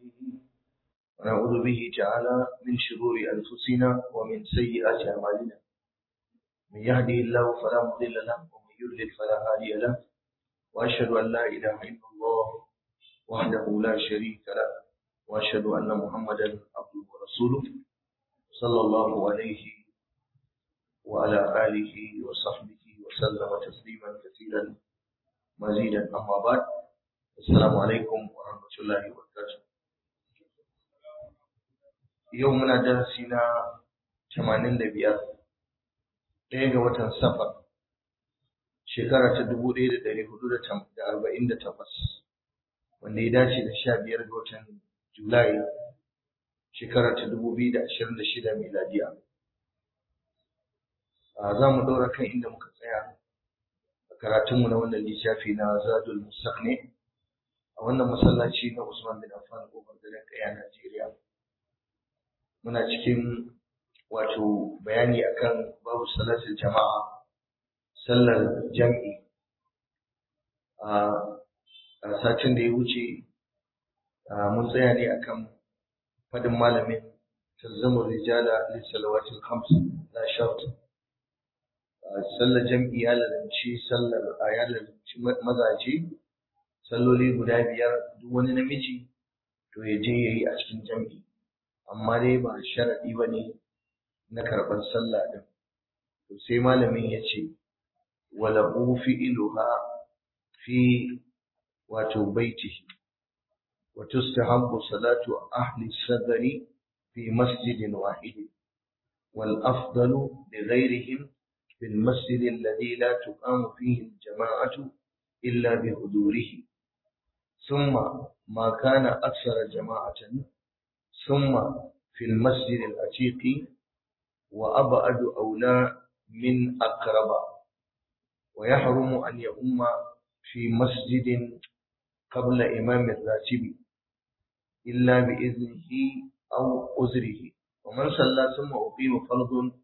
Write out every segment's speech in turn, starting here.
ونعوذ به تعالى من شرور أنفسنا ومن سيئات أعمالنا من يهده الله فلا مضل له ومن يضلل فلا هادي له وأشهد أن لا إله إلا الله وحده لا شريك له وأشهد أن محمدا عبده ورسوله صلى الله عليه وعلى آله وصحبه وسلم تسليما كثيرا مزيدا أما بعد السلام عليكم ورحمة الله وبركاته يومنا درسنا 85 ɗaya ga watan safar shekara ta dubu ɗaya da ɗari hudu da arba'in da takwas wanda ya dace da sha biyar ga watan julai shekara ta dubu biyu da ashirin da shida miladiya za mu ɗora kan inda muka tsaya a karatunmu na wannan littafi na zadul mustaqni a wannan masallaci na usman bin affan kofar garin kaya najeriya muna cikin wato bayani akan babu salatul jama'a sallar jam'i a satin da ya wuce mun tsaya ne akan fadin malamin tazzamu rijala lissalawatil khams la shart sallar jam'i ya lalance sallar a ya lalance mazaje salloli guda biyar duk wani namiji to ya je yayi a cikin jam'i amma dai ba sharadi bane na karɓar sallah ɗin. To sai malamin ya ce, wala fi'iluha fi wato baitihi, wa tustahabbu salatu ahli sadari fi masjidin wahidi, wal afdalu li ghairihim في المسجد الذي لا تقام فيه الجماعة إلا بحضوره ثم ما كان أكثر جماعة ثم في المسجد العتيق وأبعد أولى من أقرب ويحرم أن يؤم في مسجد قبل إمام الراتب إلا بإذنه أو عذره ومن صلى ثم أقيم فرض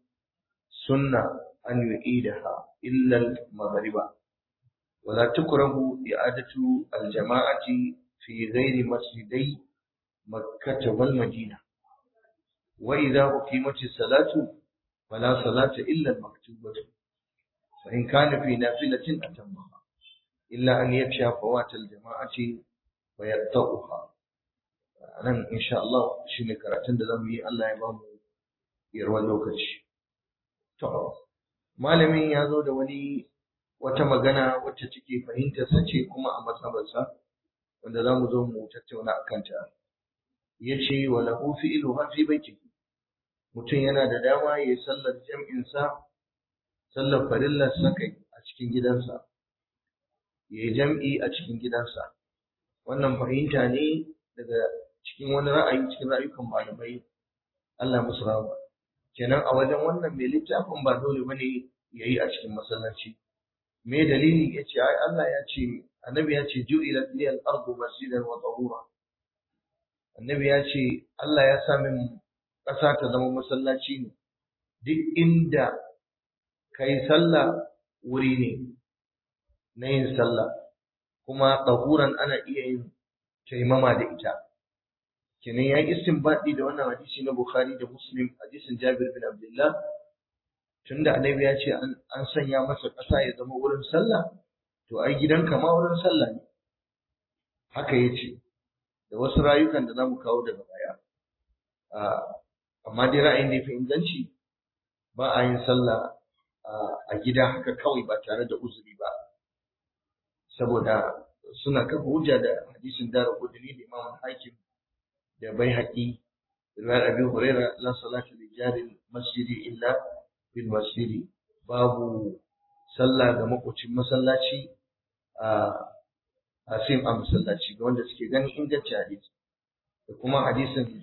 سنة أن يعيدها إلا المغرب ولا تكره إعادة الجماعة في غير مسجدي مكة والمدينة وإذا أقيمت الصلاة فلا صلاة إلا المكتوبة فإن كان في نافلة أتمها إلا أن يخشى فوات الجماعة ويقطعها nan insha Allah shine karatun da zamu yi Allah ya ba mu yarwar lokaci to malamin ya zo da wani wata magana wacce take fahimtar sa ce kuma a matsabarsa wanda zamu zo mu tattauna akan ta yace wa lahu fi'lu fi baitihi mutum yana da dama ya yi sallar jam'insa, sallar farillar sakai a cikin gidansa, ya yi jam'i a cikin gidansa. Wannan fahimta ne daga cikin wani ra'ayi cikin ra'ayukan malamai Allah musu rama. Kenan a wajen wannan mai littafin ba dole bane ya yi a cikin masallaci. Me dalili ya ce, ai Allah ya ce, annabi ya ce, ju'ilat liyal ardu masjidan wa tahura. Annabi ya ce, Allah ya sa min ƙasa ta zama masallaci ne duk inda ka yi sallah wuri ne na yin sallah kuma tsahuran ana iya yin taimama da ita kenan ya yi istinbadi da wannan hadisi na bukhari da muslim hadisin jabir bin abdullah tunda annabi ya ce an sanya masa ƙasa ya zama wurin sallah to ai gidanka ma wurin sallah ne haka ya ce da wasu rayukan da za mu kawo daga baya amma dai ra'ayin da ya fi inganci ba a yin sallah a gida haka kawai ba tare da uzuri ba saboda suna kafa hujja da hadisin dara kudini da imam hakim da bai haƙi riwayar abi huraira la salatu li jari masjidi illa bil masjidi babu sallah ga makocin masallaci a asim a masallaci ga wanda suke ganin inganci hadisi da kuma hadisin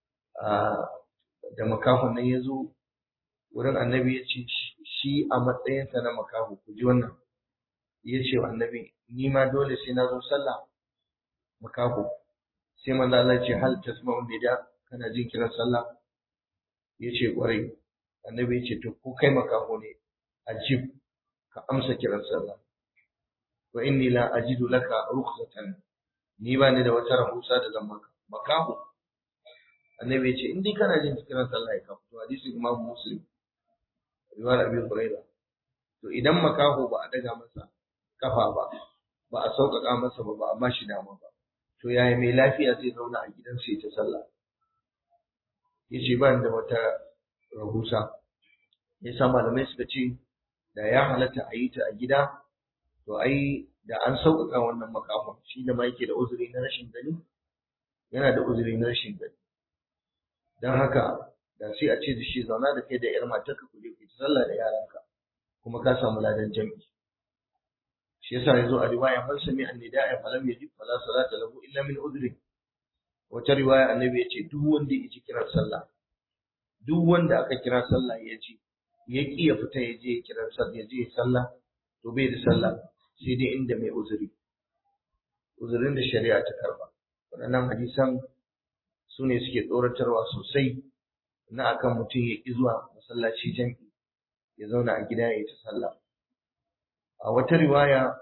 da makahon nan ya zo wurin annabi ya ce shi a matsayinsa na makaho ku ji wannan ya ce wa annabi ni ma dole sai na zo sallah makaho sai manzo Allah ce hal tasma'u nida kana jin kiran sallah ya ce kwarai annabi ya ce to ko kai makaho ne ajib ka amsa kiran sallah wa inni la ajidu laka rukhsatan ni ba ni da wata rahusa da zan maka makaho annabi ya ce in dai kana jin kiran sallah ka fito hadisin imam muslim riwayar abi hurairah to idan makaho ba a daga masa kafa ba ba a sauƙaƙa masa ba ba a ba shi dama ba to yaya mai lafiya zai zauna a gidansa ya ta sallah ya ce ba da wata rahusa ya sa malamai suka ce da ya halatta a yi ta a gida to ai da an sauƙaƙa wannan makafin shi da ma yake da uzuri na rashin gani yana da uzuri na rashin gani don haka da sai a ce da shi zauna da kai da yar matarka ku je ku ta sallah da yaranka kuma ka samu ladan jami'i shi yasa yazo a riwaya man sami annida'a falam yajib fala salata lahu illa min udri wata riwaya annabi ya ce duk wanda ya ji kiran sallah duk wanda aka kira sallah ya ji ya ki ya fita ya je ya kira sallah ya je ya sallah to bai da sallah sai dai inda mai uzuri uzurin da shari'a ta karba waɗannan hadisan su ne suke tsoratarwa sosai na akan mutum ya ƙi zuwa masallaci jam'i ya zauna a gida ya ta sallah a wata riwaya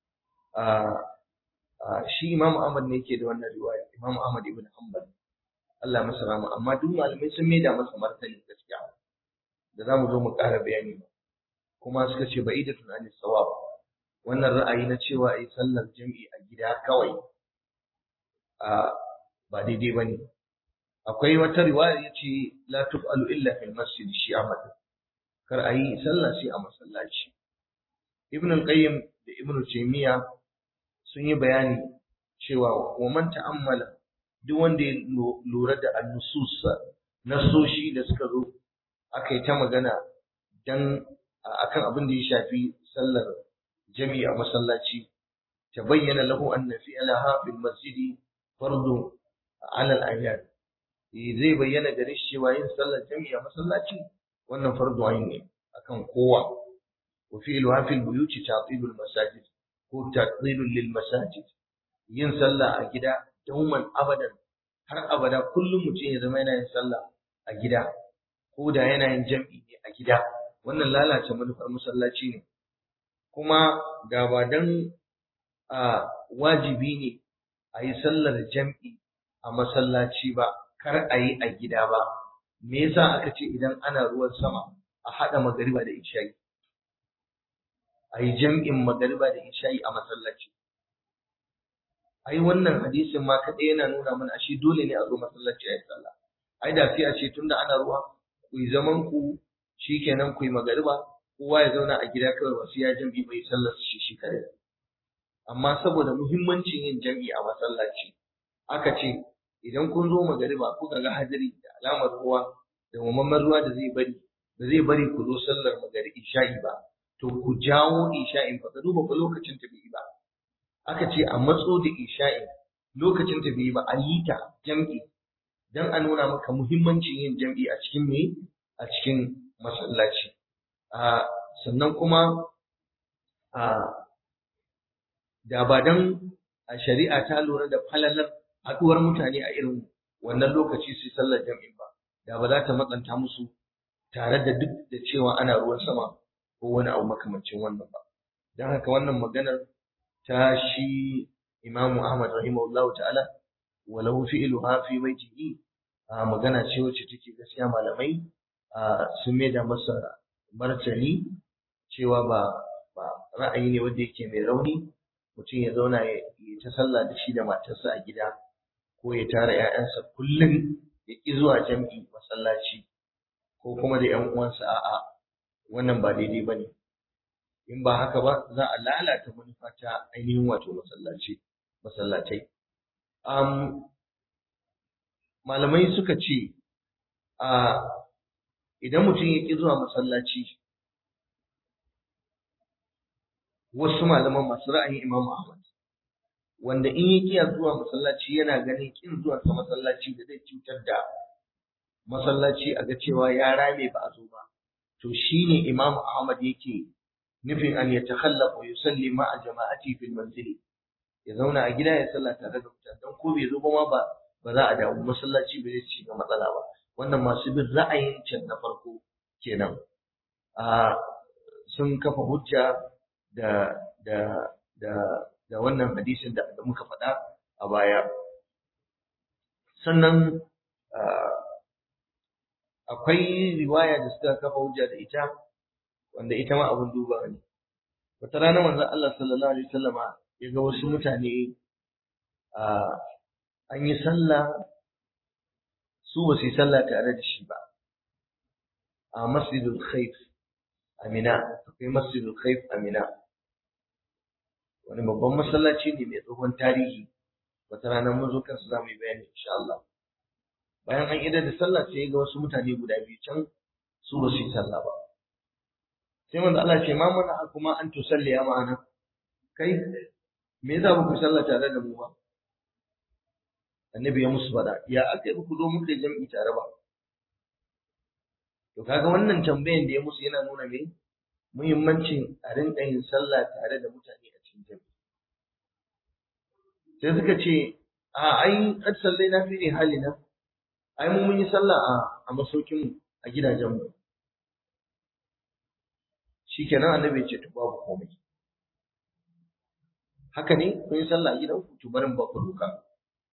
a shi Imam Ahmad ne yake da wannan riwaya Imam Ahmad ibn Hanbal Allah masa rahama amma duk malamai sun maida masa martani gaskiya da zamu zo mu ƙara bayani ba kuma suka ce ba'idatun an sawab wannan ra'ayi na cewa ai sallar jam'i a gida kawai a ba daidai bane akwai wata riwaya yace la tuf'alu illa fil masjid shi Ahmad kar ayi sallah sai a masallaci Ibn al-Qayyim da Ibn Taymiyyah sun yi bayani cewa wa man ta'ammala duk wanda ya lura da annusus nasoshi da suka zo aka yi ta magana dan akan abin da ya shafi sallar jami'a masallaci ta bayyana lahu anna fi'laha fil masjid fardu ala al-ayyad zai bayyana gare shi cewa yin sallar jami'a masallaci wannan fardu ayin ne akan kowa wa fi'luha fil buyuti ta'tilul masajid ko ta'tilul lil masajid yin sallah a gida dauman abadan har abada kullum mutum ya zama yana yin sallah a gida ko da yana yin jam'i ne a gida wannan lalace manufar masallaci ne kuma da ba dan a wajibi ne a yi sallar jam'i a masallaci ba kar a yi a gida ba me yasa aka ce idan ana ruwan sama a haɗa magariba da isha'i a yi jam'in magariba da isha'i a masallaci ai wannan hadisin ma kaɗai yana nuna mana ashe dole ne a zo masallaci a yi sallah ai da sai a ce tunda ana ruwa ku yi zaman ku shikenan ku yi magariba kowa ya zauna a gida kawai ba sai ya jam'i bai sallar shi shi kare amma saboda muhimmancin yin jam'i a masallaci aka ce idan kun zo magariba kuka ga hadari da alamar ruwa da mamman ruwa da zai bari da zai bari ku zo sallar magari isha'i ba to ku jawo isha'in fa ka duba ku lokacin ta bai ba aka ce a matso da isha'in lokacin ta bai ba a yi ta jam'i dan a nuna maka muhimmancin yin jam'i a cikin me a cikin masallaci a sannan kuma a da ba dan a shari'a ta lura da falalar haɗuwar mutane a irin wannan lokaci su sallar jam'in ba da ba za ta matsanta musu tare da duk da cewa ana ruwan sama ko wani abu makamancin wannan ba don haka wannan maganar ta shi imamu ahmad rahimahullahu ta'ala walau fi'luha fi baitihi a magana ce wacce take gaskiya malamai sun mai da masa martani cewa ba ba ra'ayi ne wanda yake mai rauni mutum ya zauna ya ta sallah da shi da matarsa a gida ko ya tara 'ya'yansa kullum ya ƙi zuwa jam'i masallaci ko kuma da 'yan uwansa a'a wannan ba daidai ba ne in ba haka ba za a lalata manufa ta ainihin wato masallaci masallatai um, malamai suka ce a idan mutum ya ƙi zuwa masallaci wasu malaman masu ra'ayin Imam Ahmad wanda in ya kiya zuwa masallaci yana ganin kin zuwa sa masallaci da zai cutar da masallaci a ga cewa ya rame ba a zo ba to shine Imam Ahmad yake nufin an yatakhallaq wa yusalli ma'a jama'ati fil manzil ya zauna a gida ya salla tare da mutane dan ko bai zo ba ma ba ba za a dawo masallaci ba zai ci ga matsala ba wannan masu bin ra'ayin can na farko kenan a sun kafa hujja da da da da wannan hadisin da, da muka faɗa a baya sannan akwai riwaya da suka kafa hujja da ita wanda ita ma abun duba ne wata rana manzon Allah sallallahu alaihi wasallama ya ga wasu mutane an yi sallah su ba su yi sallah tare da shi ba a masjidul khaif amina akwai masjidul khaif amina wani babban masallaci ne mai tsohon tarihi wata rana mun zo kansu za mu yi bayani insha Allah bayan an idar da sallah sai ga wasu mutane guda biyu can su ba su yi sallah ba sai manzo Allah ce ma mana kuma an tusalli ya ma'ana kai me yasa ba ku sallah tare da mu ba annabi ya musu faɗa ya aka yi ku zo muka jam'i tare ba to kaga wannan tambayan da ya musu yana nuna me muhimmancin a rinka yin sallah tare da mutane a cikin jam'i sai suka ce a ai kad sallai na fi halina ai mu mun yi sallah a a masaukin mu a gidajen mu shikenan annabi ya ce to babu komai haka ne kun yi sallah a gidan ku to barin ba ku doka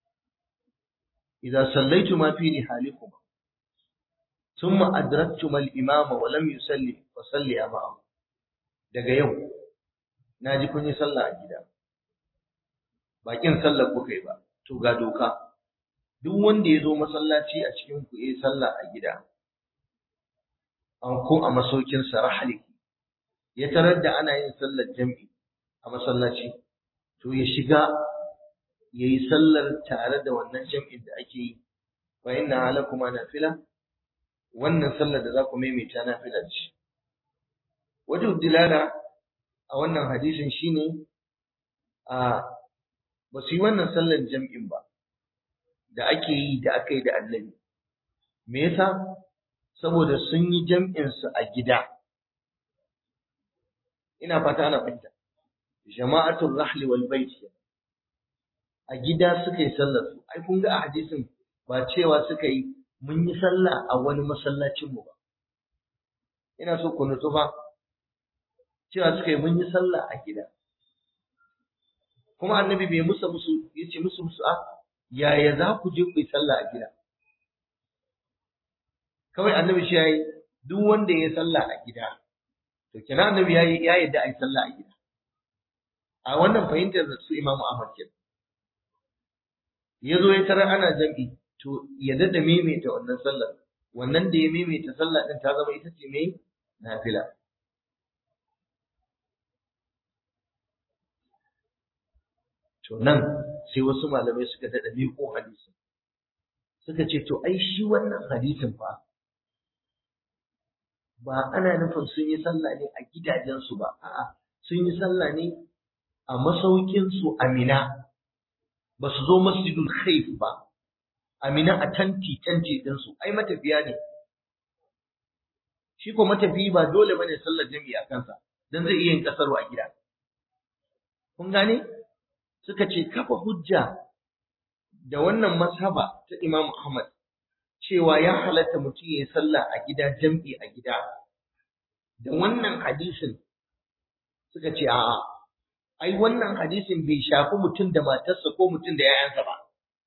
إذا صليتما في رحالكما ثم أدركتما الإمام ولم يصلي فصليا معه daga yau na ji kun yi sallah a gida bakin sallar kuka yi ba to ga doka duk wanda ya zo masallaci a cikin ku yi sallah a gida an ko a masaukin sarahali ya tarar da ana yin sallar jam'i a masallaci to ya shiga ya yi sallar tare da wannan jam'in da ake yi fa inna halakuma nafila wannan sallar da za ku maimaita nafila ce wajen dilala a wannan hadisin shine a ba su yi wannan sallar jam'in ba da ake yi da aka yi da annabi me yasa saboda sun yi jam'in su a gida ina fata ana fahimta jama'atul rahli wal bait a gida suka yi sallar su ai kun ga a hadisin ba cewa suka yi mun yi sallah a wani masallacin mu ba ina so ku nutsu fa cewa suka yi mun yi sallah a gida kuma annabi bai musa musu yace musu musu a yaya za ku je ku yi sallah a gida kawai annabi shi yayi duk wanda ya yi sallah a gida to kina annabi yayi ya yadda ai sallah a gida a wannan fahimtar da su imamu ahmad kenan ya zo ya tarar ana jam'i to ya dada maimaita wannan sallar wannan da ya maimaita sallah din ta zama ita ce mai nafila to nan sai wasu malamai suka dada miƙo hadisin suka ce to ai shi wannan hadisin fa ba ana nufin sun yi sallah ne a gidajensu ba a'a sun yi sallah ne a masaukinsu a Mina ba su zo masjidul khaif ba amina a tanti tanti ɗinsu ai matafiya ne shi ko matafiyi ba dole bane sallar jami'i a kansa dan zai iya yin kasaro a gida kun gane suka ce kafa hujja da wannan mazhaba ta Imam Ahmad cewa ya halatta mutum ya yi sallah a gida jam'i a gida da wannan hadisin suka ce a'a ai wannan hadisin bai shafi mutum da matarsa ko mutum da ‘ya'yansa ba.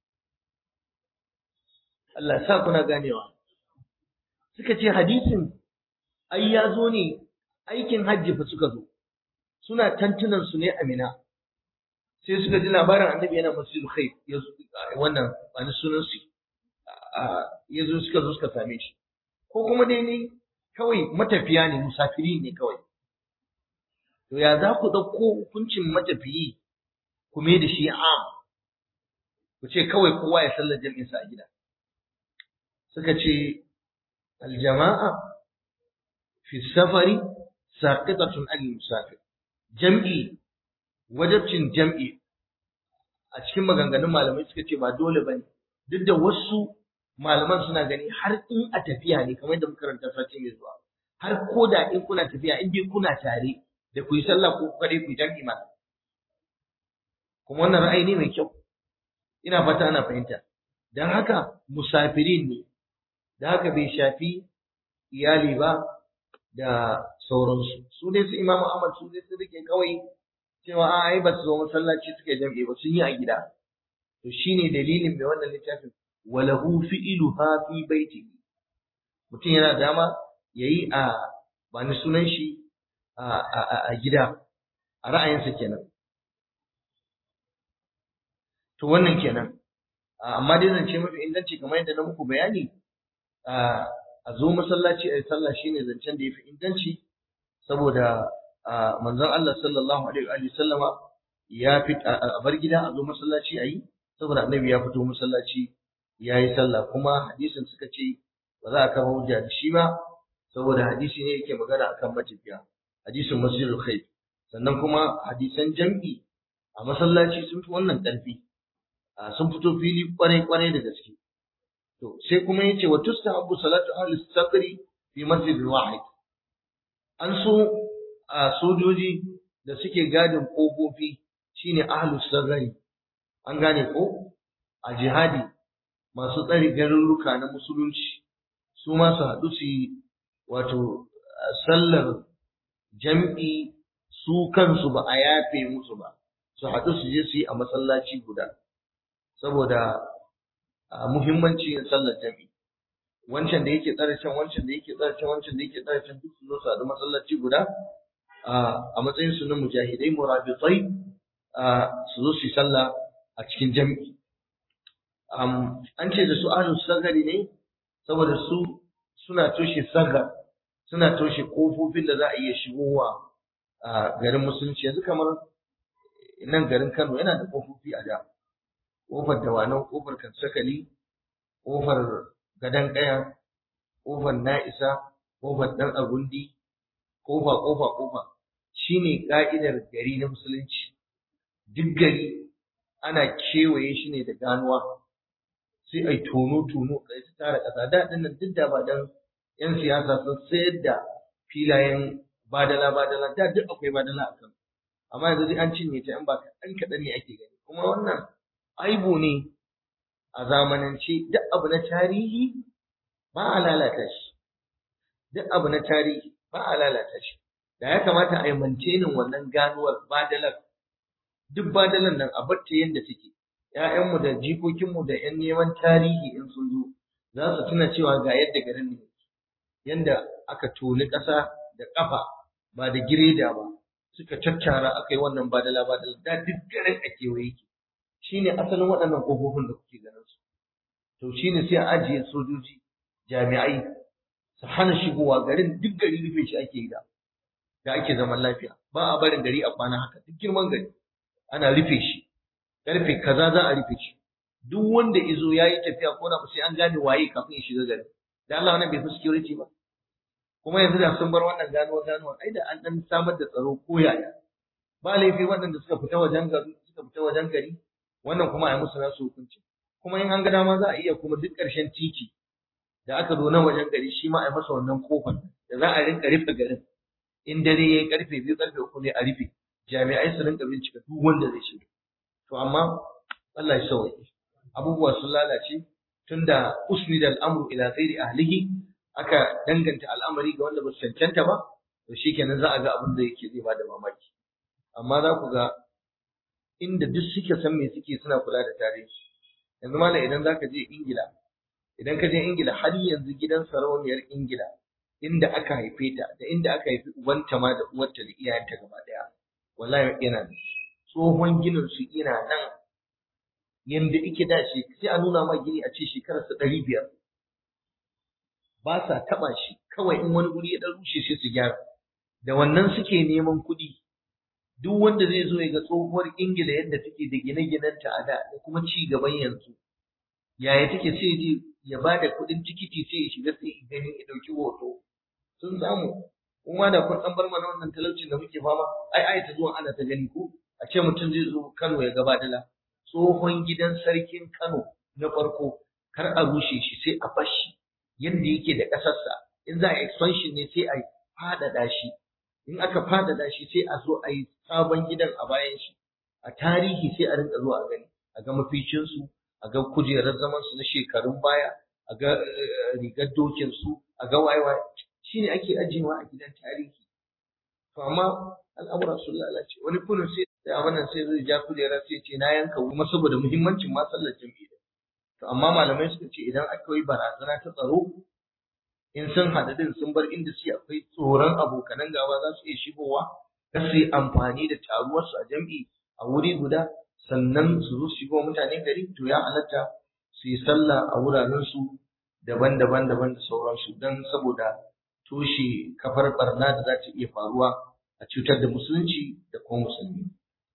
Allah sa kuna ganewa. Suka ce hadisin ai ya zo ne aikin hajji fa suka zo, suna tantunan su ne amina. Sai suka ji labarin annabi yana masjidul khaif wannan wani sunan su ya zo suka zo suka same shi. Ko kuma dai ne kawai matafiya ne musafiri ne kawai. To ya za ku ɗauko hukuncin matafiyi ku mai da shi am, ku ce kawai kowa ya sallar jam'insa a gida. Suka ce, aljama'a fi safari saqitatun al musafir. Jam'i, wajabcin jam'i a cikin maganganun malamai suka ce ba dole ba ne, duk da wasu malaman suna gani har in a tafiya ne kamar da makaranta sati mai zuwa. Har ko da in kuna tafiya in dai kuna tare da ku yi sallah ko kaɗai ku yi jam'i ma. Kuma wannan ra'ayi ne mai kyau, ina fata ana fahimta. Don haka musafirin ne, da haka bai shafi iyali ba da sauransu. Su dai su Imam Ahmad su dai su rike kawai cewa a ai ba su zo masallaci suke jam'i ba sun yi a gida. To shine dalilin mai wannan littafin wa lahu fi'luha fi baitihi mutum yana dama yayi a ba ni sunan shi a gida a ra'ayinsa kenan to wannan kenan amma dai zance mafi inganci kamar yadda na muku bayani a zo masallaci a yi sallah shine zancen da ya fi inganci saboda manzon Allah sallallahu alaihi wa sallama ya fi a bar gida a zo masallaci a yi saboda annabi ya fito masallaci ya yi sallah kuma hadisin suka ce ba za a kama hujja da shi ba saboda hadisi ne yake magana akan matafiya hadisin masjidul khair sannan kuma hadisan jam'i a masallaci sun fi wannan ƙarfi sun fito fili kwarai kwarai da gaske to sai kuma yace wa tustahabbu salatu ahli sadri fi masjidin wahid an so a sojoji da suke gadin kofofi shine ahli sadri an gane ko a jihadi masu tsari garuruka na musulunci su ma su haɗu su yi wato sallar jam'i su kansu ba a yafe musu ba su haɗu su je su yi a masallaci guda saboda muhimmanci yin sallar jam'i wancan da yake tsare can wancan da yake tsare can wancan da yake tsare can duk su zo su haɗu masallaci guda a matsayin su na mujahidai murabitai su zo su yi sallah a cikin jam'i an ce da su ahlus sagari ne saboda su suna toshe sagar suna toshe kofofin da za a iya shigowa a garin musulunci yanzu kamar nan garin Kano yana da kofofi a da kofar dawanau kofar kansakali kofar gadan kaya kofar na'isa kofar dan agundi kofa kofa kofa shine ka'idar gari na musulunci duk gari ana kewaye shi ne da ganuwa sai ai tono tono kai ta tara kasa da nan duk da ba dan yan siyasa sun sayar da filayen badala badala da duk akwai badala a kan amma yanzu dai an cinye ta in ba kaɗan kaɗan ne ake gani kuma wannan aibu ne a zamanance duk abu na tarihi ba a lalata shi duk abu na tarihi ba a lalata shi da ya kamata a yi mantenin wannan ganuwar badalar duk badalar nan a batta yadda take ‘ya'yanmu da jikokinmu da ‘yan neman tarihi in sun zo za su tuna cewa ga yadda garin ne yanda aka toni ƙasa da ƙafa ba da gireda ba suka caccara aka yi wannan badala badala da duk garin a kewaye ke shi ne asalin waɗannan ƙofofin da kuke ganin su to shi ne sai a ajiye sojoji jami'ai su hana shigowa garin duk gari rufe shi ake yi da da ake zaman lafiya ba a barin gari a kwana haka duk girman gari ana rufe shi karfe kaza za a rufe shi duk wanda izo ya yi tafiya ko na sai an gane waye kafin ya shiga gari da Allah wannan bai fi security ba kuma yanzu da sun bar wannan ganuwa ganuwa ai da an dan samar da tsaro ko yaya ba laifi waɗanda suka fita wajen gari suka fita wajen gari wannan kuma a yi musu nasu hukunci kuma in an ga dama za a iya kuma duk ƙarshen titi da aka zo na wajen gari shi ma a yi masa wannan kofar da za a rinka rufe garin in dare ya yi karfe biyu karfe uku ne a rufe jami'ai su rinka bincika duk wanda zai shiga to amma Allah ya sauke abubuwa sun lalace tunda usnida al'amru ila ghairi ahlihi aka danganta al'amari ga wanda ba su cancanta ba to shikenan za a ga abin da yake zai bada mamaki amma za ku ga inda duk suke san me suke suna kula da tarihi yanzu malam idan zaka je Ingila idan ka je Ingila har yanzu gidan sarauniyar Ingila inda aka haife ta da inda aka haifi ubanta ma da uwarta da iyayenta gaba daya wallahi yana da tsohon ginin su ina nan yanda ike da shi sai a nuna ma gini a ce shekarar sa ɗari biyar ba sa taɓa shi kawai in wani guri ya ɗan rushe sai su gyara da wannan suke neman kuɗi duk wanda zai zo ya ga tsohuwar ingila yadda take da gine-ginenta a da da kuma ci gaban yanzu yaya take sai je ya ba da kuɗin tikiti sai ya shiga sai ya gani ya ɗauki hoto sun samu kuma da kun ɗan bar mana wannan talaucin da muke fama ai ai ta zuwa ana ta gani ko a ce mutum zai zo Kano ya gaba dala tsohon gidan sarkin Kano na farko kar a rushe shi sai a bar shi yanda yake da ƙasarsa in za a expansion ne sai a faɗaɗa shi in aka faɗaɗa shi sai a zo a yi sabon gidan a bayan shi a tarihi sai a rinka zuwa a gani a ga maficinsu a ga kujerar zaman su na shekarun baya a ga rigar dokin su a ga wayewa shine ake ajiyewa a gidan tarihi to amma al'amura sun lalace wani kullum sai da wannan sai zai ja kujera sai ce na yanka kuma saboda muhimmancin ma sallar jami'i to amma malamai suka ce idan akwai barazana ta tsaro in sun haɗu din sun bar inda suke akwai tsoron abokanan gaba za su iya shigowa kar su yi amfani da taruwarsu a jam'i a wuri guda sannan su zo su shigo mutane gari to ya halatta su yi sallah a wurarensu daban-daban daban da sauransu don saboda toshe kafar barna da za ta iya faruwa a cutar da musulunci da kuma musulmi.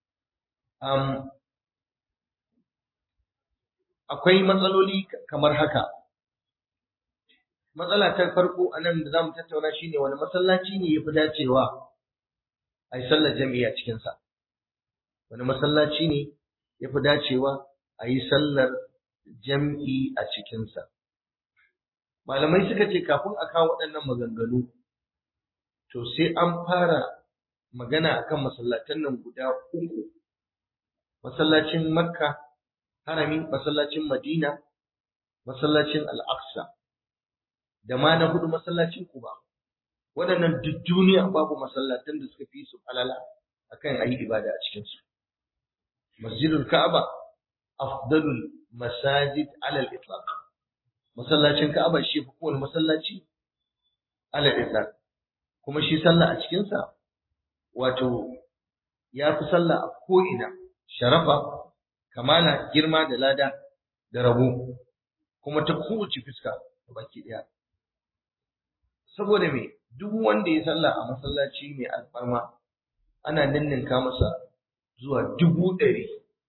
akwai matsaloli kamar haka. Matsala ta farko a nan da za mu tattauna shi ne wani masallaci ne ya fi dacewa a yi sallar jami'i a cikinsa. Wani masallaci ne ya fi dacewa a yi sallar jam'i a cikinsa. Malamai suka ce kafin a kawo waɗannan maganganu, to sai an fara magana akan masallatan nan guda uku. Masallacin Makka, harami, masallacin Madina, masallacin Al-Aqsa, da ma na hudu masallacin Kuba. Waɗannan duk duniya babu masallatan da suka fi su falala akan ayi ibada a cikinsu. Masjidul Ka'aba afdalul masajid alal itlaq. Masallacin Ka'aba shi fi kowane masallaci alal itlaq. Kuma shi sallah a cikinsa wato ya fi sallah a ko'ina sharafa kamala girma da lada da rabo kuma ta kowace fuska baki ɗaya. Saboda me duk wanda ya sallah a masallaci mai alfarma ana ninninka masa zuwa dubu ɗari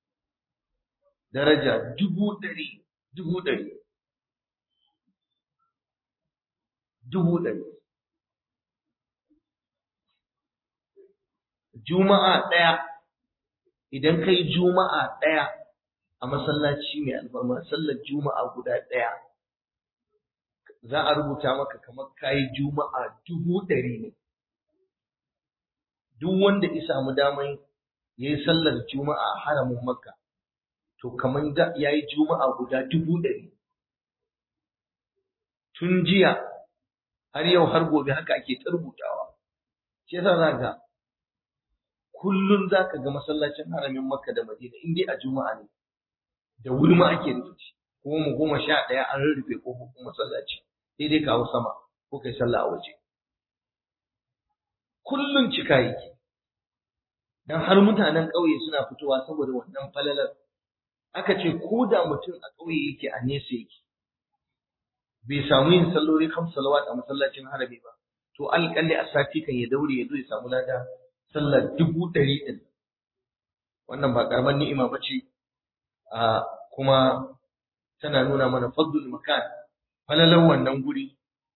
daraja dubu ɗari dubu ɗari dubu ɗari juma'a ɗaya idan kai juma'a ɗaya a masallaci mai alfarma sallar juma'a guda ɗaya za a rubuta maka kamar kayi juma'a dubu ɗari ne duk wanda ya samu damar ya yi sallar juma'a a haramin makka to kamar ya yi juma'a guda dubu ɗari tun jiya har yau har gobe haka ake ta rubutawa shi yasa za ga kullum za ka ga masallacin haramin makka da madina in dai a juma'a ne da wuri ma ake rufe shi kuma mu goma sha ɗaya an rurrufe kofofin masallaci sai dai kawo sama ko kai sallah a waje kullum cika yake dan har mutanen ƙauye suna fitowa saboda wannan falalar aka ce ko da mutum a ƙauye yake a nesa yake bai samu yin salloli kam salawat a masallacin harami ba to alƙalli a sati kan ya daure ya zo ya samu lada sallar dubu ɗari ɗin wannan ba ƙaramar ni'ima ba ce a kuma tana nuna mana fadlul makan falalan wannan guri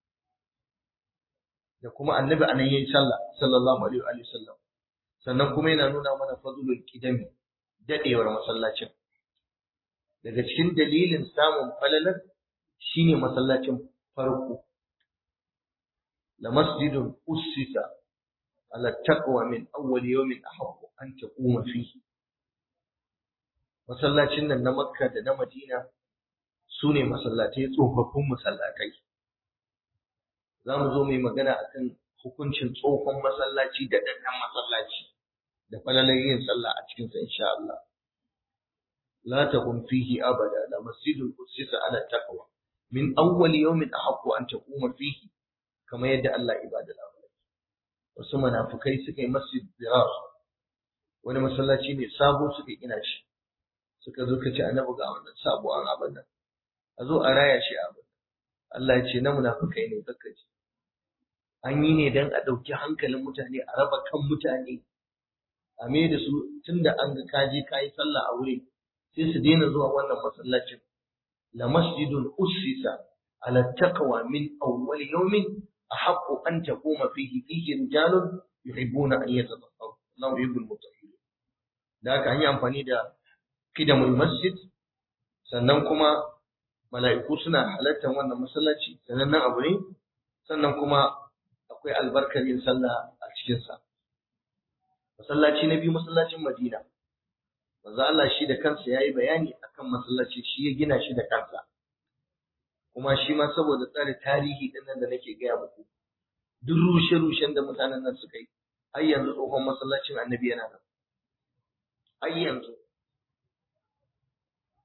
da kuma annabi anan yayin sallah sallallahu alaihi wa sallam sannan kuma yana nuna mana fadlul qidami dadewar masallacin daga cikin dalilin samun falalar shine masallacin farko la masjidun ussisa ala taqwa min awwal yawmin ahabbu an taquma fihi masallacin nan na makka da na madina su ne masallatai tsofaffin masallatai za mu zo mu yi magana akan hukuncin tsohon masallaci da ɗanɗan masallaci da falalar yin sallah a cikinsa insha Allah la taqum fihi abada la masjidul ussisa ala taqwa min awwal yawmin ahaqqu an taquma fihi kamar yadda Allah ibada labari wasu munafikai suka yi masjid dirar wani masallaci ne sabo suka gina shi suka zo ka ce annabi ga wannan sabo an abin nan a zo a raya shi abin Allah ya ce na munafikai ne zaka ji an yi ne dan a ɗauki hankalin mutane a raba kan mutane a me da su tunda an ga kaje kayi sallah a wuri sai su daina zuwa wannan masallacin la masjidun ussisa ala taqwa min awwal yawmin ahaqqu an taquma fihi fihi rijalun yuhibbuna an yatatahharu Allahu yuhibbul mutahhirin da haka an yi amfani da kidamul masjid sannan kuma mala'iku suna halartar wannan masallaci sanannen abu ne sannan kuma akwai albarkar yin sallah a cikinsa masallaci na biyu masallacin madina manzo Allah shi da kansa yayi bayani akan masallaci shi ya gina shi da kansa kuma shi ma saboda tsare tarihi din nan da nake gaya muku duk rushe-rushen da mutanen nan suka yi har yanzu tsohon masallacin annabi yana nan har yanzu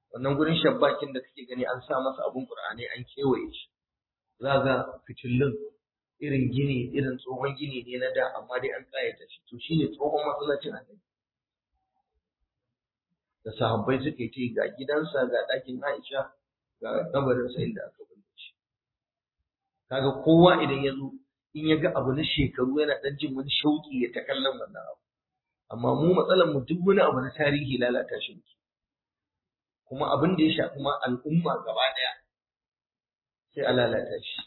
wannan gurin shabbakin da kake gani an sa masa abun qur'ani an kewaye shi za ga fitillun irin gini irin tsohon gini ne na da amma dai an kayata shi to shine tsohon masallacin annabi da sahabbai suke ce ga gidansa ga ɗakin Aisha ga kabarinsa inda aka binne shi kaga kowa idan ya zo in ya ga abu na shekaru yana ɗan jin wani shauƙi ya ta kallon wannan abu amma mu matsalar mu duk wani abu na tarihi lalata shi muke kuma abin da ya shafi ma al'umma gaba ɗaya sai a lalata shi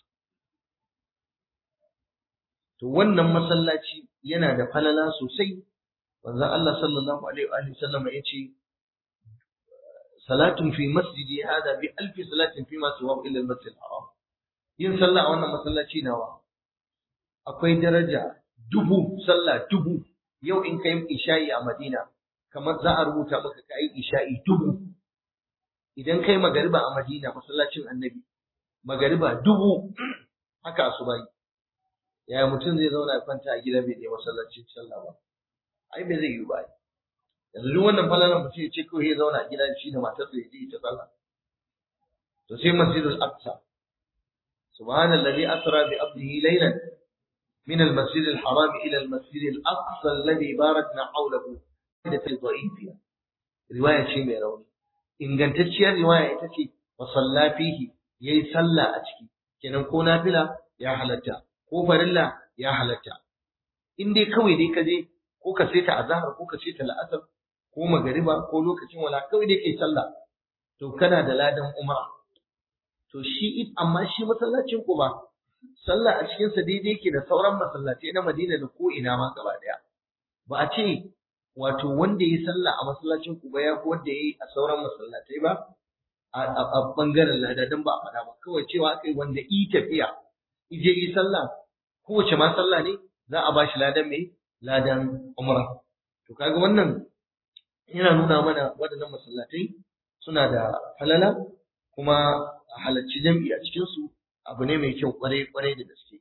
to wannan masallaci yana da falala sosai manzon Allah sallallahu alaihi wa sallam ya ce salatun fi masjidi hada bi alfi salatin fi ma siwa illa al-masjid al-haram yin sallah a wannan masallaci nawa akwai daraja dubu sallah dubu yau in kai isha'i a Madina kamar za a rubuta maka kai isha'i dubu idan kai magariba a Madina masallacin Annabi magariba dubu haka asubai yaya mutum zai zauna ya kwanta a gida bai je masallacin sallah ba ai bai zai yi ba yanzu duk wannan falalan mutum ya ce kawai ya zauna a gida shi da matarsa ya je ta sallah to sai masjidul aqsa subhanallazi asra bi abdihi laylan من المسجد الحرام إلى المسجد الأقصى الذي باركنا حوله في ضعيفها رواية شيء mai rauni. ingantacciyar riwaya ita ce wa salla fihi yayi sallah a ciki kenan ko nafila ya halatta ko farilla ya halatta in dai kawai dai ka je ko ka ta azhar ko ka ta la'asar ko magariba ko lokacin wala kawai dai kai sallah to kana da ladan umra to shi amma shi masallacin ku ba sallah a cikinsa daidai ke da sauran masallatai na Madina da ko ina ma gaba daya ba a ce wato wanda yi sallah a masallacin ku ba ya fi wanda yi a sauran masallatai ba a bangaren lada dan ba a faɗa ba kawai cewa kai wanda yi tafiya ije yi sallah kowace ma sallah ne za a ba shi ladan mai ladan umra to kaga wannan yana nuna mana waɗannan masallatai suna da falala kuma a halarci jam'i a cikinsu abu ne mai kyau kwarai kwarai da gaske.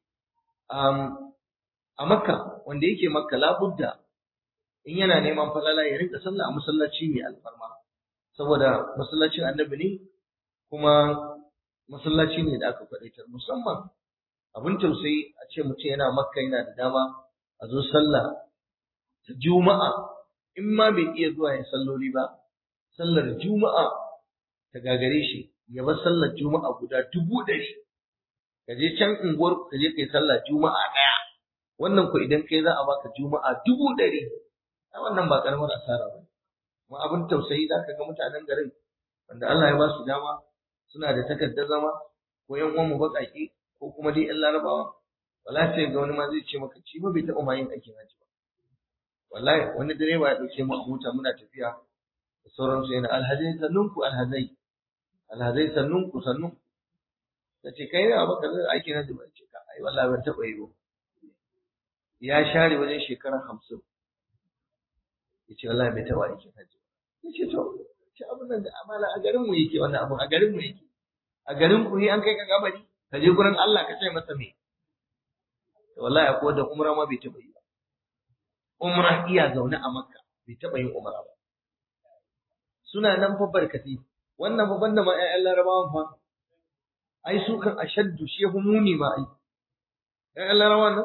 A Makka wanda yake Makka labudda in yana neman falala ya rinka sallah a masallaci mai alfarma saboda masallacin annabi ne kuma masallaci ne da aka kwadaitar musamman abin tausayi a ce mutum yana Makka yana da dama a zo sallah ta Juma'a in ma bai iya zuwa ya salloli ba sallar Juma'a ta gagare shi ya bar sallar Juma'a guda dubu ɗari ka je can unguwar ka je kai sallah juma'a ɗaya wannan ko idan kai za a baka juma'a dubu ɗari a wannan ba karamar asara ba kuma abin tausayi za ka ga mutanen garin wanda Allah ya ba su dama suna da takardar zama ko yan uwan mu baƙaƙe ko kuma dai yan larabawa wallahi sai ga wani ma zai ce maka ci ba bai taɓa ma yin aikin haji ba wallahi wani direba ya ɗauke mu a mota muna tafiya da sauransu yana alhazai sannunku alhazai alhazai sannunku sannunku ta ce kai da baka zai aiki na zuba ce ka ai wallahi ban taɓa yi ba ya share wajen shekara hamsin ya ce wallahi bai taɓa aikin hajji ya ce to ce abin nan da amala a garin mu yake wannan abun a garin mu yake a garin ku an kai ka kabari ka je gurin Allah ka ce masa me to wallahi akwai wanda umra ma bai taɓa yi ba umra iya zaune a makka bai taɓa yin umra ba suna nan fa barkati wannan fa banda ma ƴaƴan larabawan fa ai su kan ashaddu shi yafi muni ma ai dan Allah rawa nan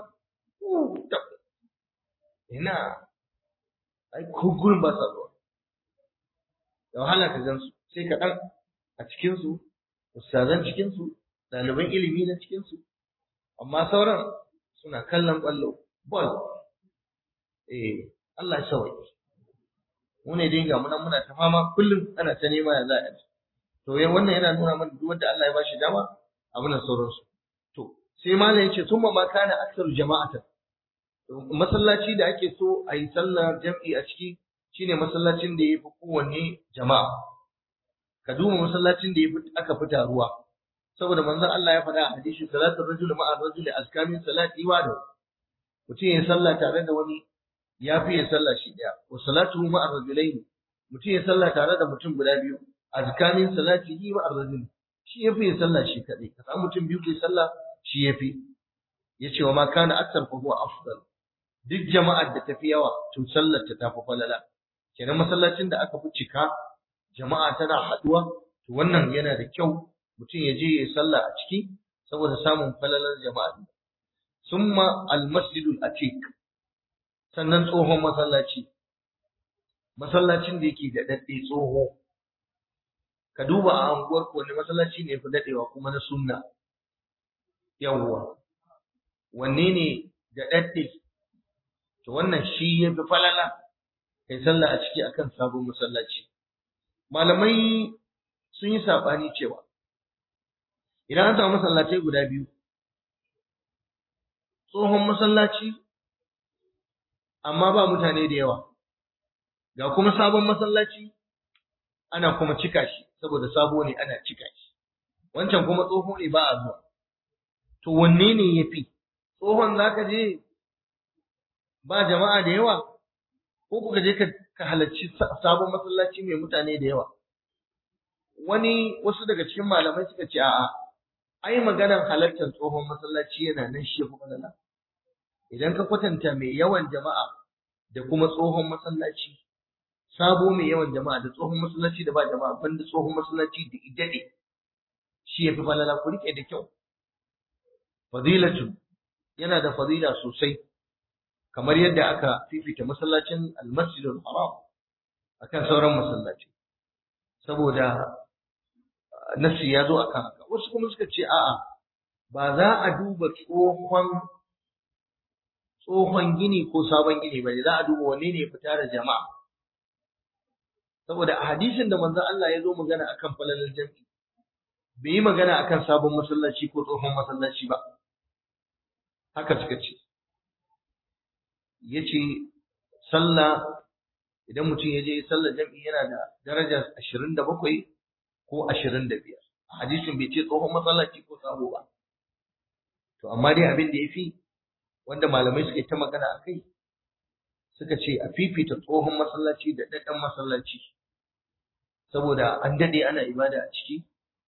ina ai ko gurin ba sa zuwa da wahala ka gan su sai ka dan a cikin su ustazan cikin su ɗaliban ilimi na cikin su amma sauran suna kallon ƙwallo ball eh Allah ya sauke mu ne dai ga muna muna ta fama kullum ana ta nema ya za a yi to wannan yana nuna mana duk wanda Allah ya bashi dama abin da sauransu to sai malam yace thumma ma kana aktsaru jama'atan masallaci da ake so a yi sallar jam'i a ciki shine masallacin da yafi kowanne jama'a ka duba masallacin da yafi aka fita ruwa saboda manzon Allah ya faɗa a hadisi salatu rajul ma'a rajuli azkamin salati wa da mutum ya sallah tare da wani ya fi ya sallah shi daya wa salatu ma'a rajulaini mutum ya sallah tare da mutum guda biyu azkamin salatihi wa ar-rajul shi yafi ya sallah shi kadai ka samu mutum biyu ke sallah shi yafi yace wa ma kana akthar fa huwa afdal duk jama'ar da tafi yawa to sallar ta tafi falala kenan masallacin da aka fi cika jama'a tana haɗuwa to wannan yana da kyau mutum ya je ya sallah a ciki saboda samun falalar jama'a summa almasjidul atiq sannan tsohon masallaci masallacin da yake da daɗe tsoho ka duba a anguwar wani masallaci ne fi daɗewa kuma na sunna yawwa wanne ne da daɗe to wannan shi ya fi falala kai sallah a ciki akan sabon masallaci malamai sun yi saɓani cewa idan an samu masallatai guda biyu tsohon masallaci amma ba mutane da yawa ga kuma sabon masallaci ana kuma cika shi saboda sabo ne ana cika shi wancan kuma tsoho ne ba a zuwa to wanne ne ya fi tsohon za ka je ba jama'a da yawa ko kuka je ka halarci sabon masallaci mai mutane da yawa wani wasu daga cikin malamai suka ce a'a ai maganar halartar tsohon masallaci yana nan shi kuma nan idan ka kwatanta mai yawan jama'a da kuma tsohon masallaci sabo mai yawan jama'a da tsohon masallaci da ba jama'a banda tsohon masallaci da idade shi yafi falala ku rike da kyau fadilatu yana da fadila sosai kamar yadda aka fifita masallacin almasjidul haram akan sauran masallaci saboda nasi ya zo akan haka wasu kuma suka ce a'a ba za a duba tsohon tsohon gini ko sabon gini ba za a duba wanne ne fita da jama'a saboda a hadisin da manzon Allah ya zo magana akan falalar jami'i bai yi magana akan sabon masallaci ko tsohon masallaci ba haka suka ce yace sallah idan mutum ya je sallar jami'i yana da daraja 27 ko 25 hadisin bai ce tsohon masallaci ko sabo ba to amma dai abin da yafi wanda malamai suka yi ta magana a kai suka ce a fifita tsohon masallaci da daɗan masallaci saboda an daɗe ana ibada a ciki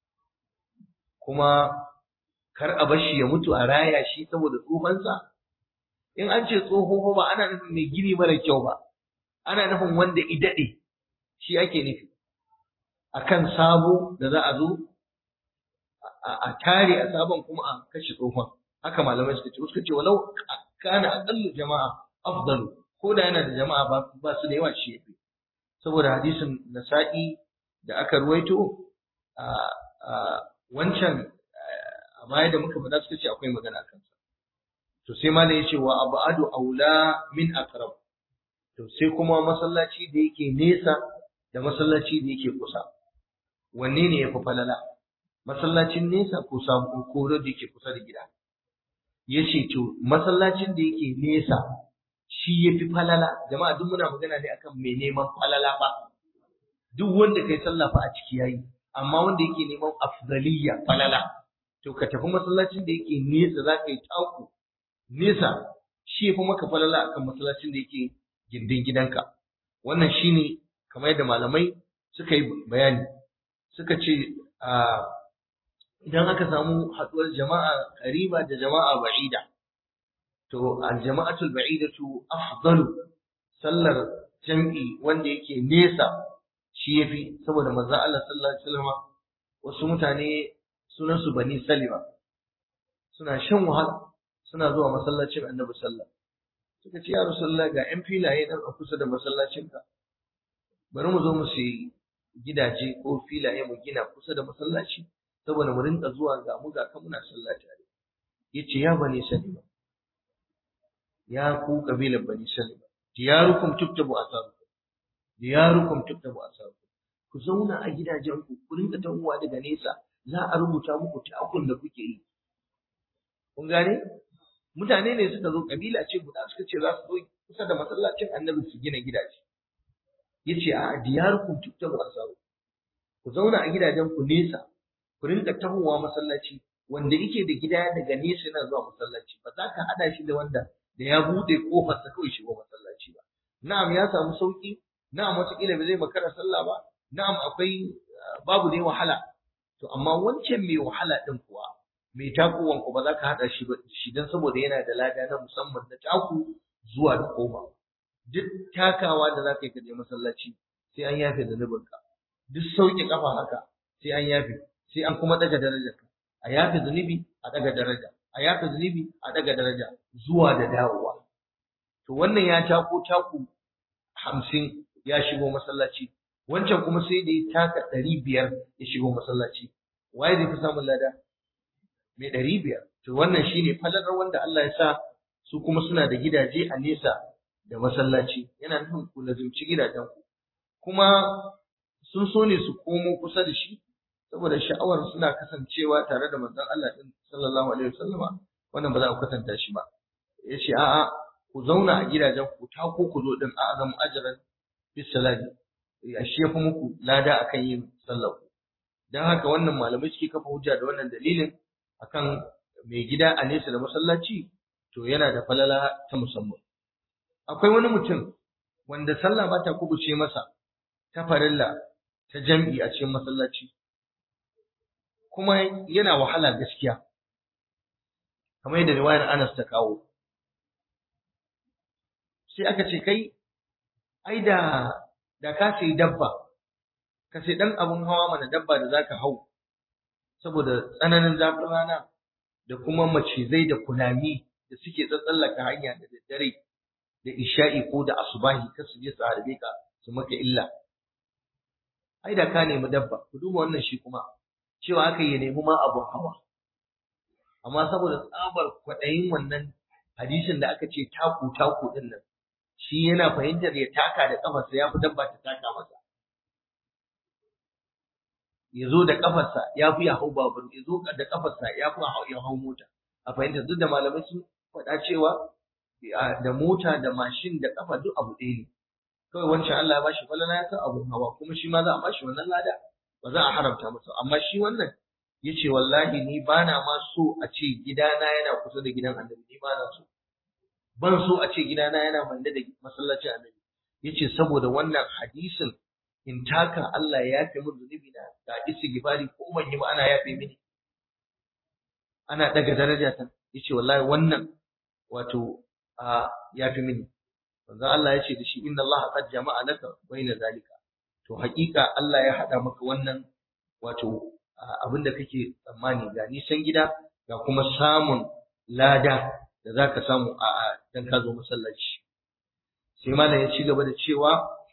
kuma kar a bar shi ya mutu a raya shi saboda tsohonsa in an ce tsoho ba ana nufin mai gini mara kyau ba ana nufin wanda i daɗe shi ake nufi akan sabo da za a zo a tare a sabon kuma a kashe tsohon haka malamai suka ce suka ce walau kana aqallu jama'a afdalu ko da yana da jama'a ba su da yawa shi yafi saboda hadisin nasa'i da aka ruwaito a wancan a baya da muka faɗa suka ce akwai magana kansa to sai ma ya ce wa abadu aula min aqrab to sai kuma masallaci da yake nesa da masallaci da yake kusa wanne ne yafi falala masallacin nesa ko sabu ko da yake kusa da gida yace to masallacin da yake nesa shi yafi falala jama'a duk muna magana ne akan mai neman falala ba duk wanda kai sallah fa a ciki yayi amma wanda yake neman afdaliyya falala to ka tafi masallacin da yake nesa za ka yi taku nesa shi yafi maka falala akan masallacin da yake gindin gidanka wannan shine kamar yadda malamai suka yi bayani suka ce idan aka samu haɗuwar jama'a qariba da jama'a ba'ida to aljama'atul ba'idatu afdalu sallar jam'i wanda yake nesa shi yafi saboda manzo Allah sallallahu alaihi wasallam wasu mutane sunan su bani salima suna shan wahala suna zuwa masallacin annabi sallallahu suka ce ya rasulullah ga yan filaye nan a kusa da masallacinka bari mu zo mu sayi gidaje ko filaye mu gina kusa da masallaci saboda mu rinka zuwa ga mu ga kan muna sallah tare yace ya bani salima ya ku kabilar bani salima diyarukum tuktabu asarukum diyarukum tuktabu asarukum ku zauna a gidajen ku ku rinka tawowa daga nesa za a rubuta muku takun da kuke yi kun gane mutane ne suka zo kabila ce guda suka ce za su zo kusa da masallacin annabi su gina gidaje yace a diyarukum tuktabu asarukum ku zauna a gidajen ku nesa ku rinka tahowa masallaci wanda yake da gida daga nesa yana zuwa masallaci ba za ka hada shi da wanda da ya bude kofar sa kawai shigo masallaci ba na'am ya samu sauki na'am wataƙila ba zai makara sallah ba na'am akwai babu dai wahala to amma wancan mai wahala din kuwa mai takuwan ku ba za ka hada shi ba shi dan saboda yana da lada na musamman na taku zuwa da koma duk takawa da za ka yi ka je masallaci sai an yafe da ka duk sauke kafa haka sai an yafe sai an kuma daga daraja a yafe zunubi a daga daraja a yafe zunubi a daga daraja zuwa da dawowa to wannan ya tako taku hamsin ya shigo masallaci wancan kuma sai da ya taka ɗari biyar ya shigo masallaci waye zai fi samun lada mai ɗari biyar to wannan shine falalar wanda Allah ya sa su kuma suna da gidaje a nesa da masallaci yana nufin ku lazimci gidajen ku kuma sun so ne su komo kusa da shi saboda sha'awar suna kasancewa tare da manzon Allah din sallallahu alaihi wasallama wannan ba za ku kasanta shi ba yace a'a ku zauna a gidajen ku ta ko ku zo din a azam ajran bis salati ya shi yafi muku lada akan yin sallah dan haka wannan malamai suke kafa hujja da wannan dalilin akan mai gida a nesa da masallaci to yana da falala ta musamman akwai wani mutum wanda sallah ba ta kubuce masa ta farilla ta jam'i a cikin masallaci kuma yana wahala gaskiya kamar yadda riwayar Anas ta kawo sai aka ce kai ai da da ka sai dabba ka sai dan abun hawa mana dabba da zaka hau saboda tsananin zafin rana da kuma macizai da kunami da suke tsatsallaka hanya da daddare da isha'i ko da asubahi kar su je su harbe ka su maka illa ai da ka nemi dabba ku duba wannan shi kuma cewa aka yi nemi ma abun hawa amma saboda tsabar kwaɗayin wannan hadisin da aka ce taku taku din nan shi yana fahimtar ya taka da kafarsa ya fi dabba ta taka masa ya zo da kafarsa ya fi ya hau babur ya zo da kafarsa ya fi ya hau mota a fahimtar duk da malamai sun faɗa cewa da mota da mashin da kafa duk abu ɗaya ne kawai wancan Allah ya bashi falala ya san abun hawa kuma shi ma za a bashi wannan lada ba za a haramta masa amma shi wannan ya ce wallahi ni ba na ma so a ce gidana yana kusa da gidan annabi ni ba na so ban so a ce gidana yana mande da masallacin annabi ya ce saboda wannan hadisin in taka Allah ya yafe min zunubi na ga istighfari ko ban yi ba ana yafe mini ana daga daraja ta yace wallahi wannan wato a yafe mini manzo Allah ya ce da shi inna Allah qad jama'a laka baina zalika to haƙiƙa Allah ya hada maka wannan wato abin da kake tsammani ga nisan gida ga kuma samun lada da zaka samu a dan ka zo masallaci sai malam ya ci gaba da cewa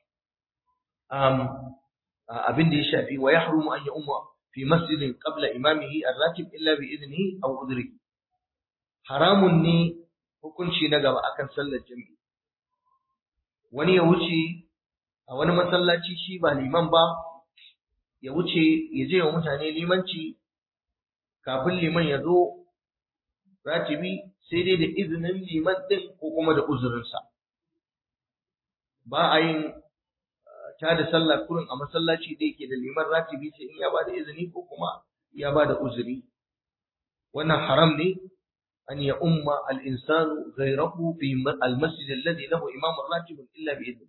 abin da ya shafi wa yahrumu an ya'umma fi masjidin qabla imamihi ar-ratib illa bi idnihi aw udrihi haramun ne hukunci na gaba akan sallar jami'i wani ya wuce a wani masallaci shi ba liman ba ya wuce ya je wa mutane limanci kafin liman ya zo ratibi sai dai da izinin liman din ko kuma da uzurinsa ba a yin ta da sallah kurin a masallaci da yake da liman ratibi sai in ya ba da izini ko kuma ya ba da uzuri wannan haram ne أن يؤم الإنسان غيره في المسجد الذي له إمام راتب إلا بإذنه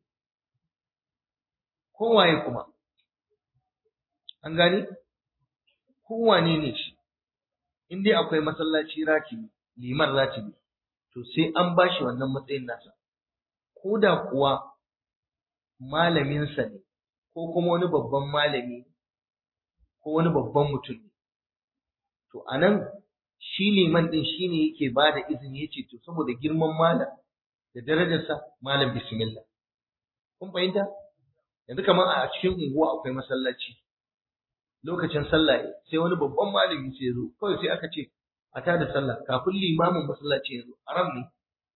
kowa ya kuma an gani kowa ne ne shi in dai akwai masallaci ratibi liman ratibi to sai an bashi wannan matsayin nasa ko da kuwa malaminsa ne ko kuma wani babban malami ko wani babban mutum ne to anan shi liman din shine yake ba da izini yace to saboda girman malam da darajarsa malam bismillah kun fahimta yanzu kamar a cikin unguwa akwai masallaci lokacin sallah sai wani babban malami sai zo kawai sai aka ce a tada sallah kafin limamin masallaci ya zo haram ne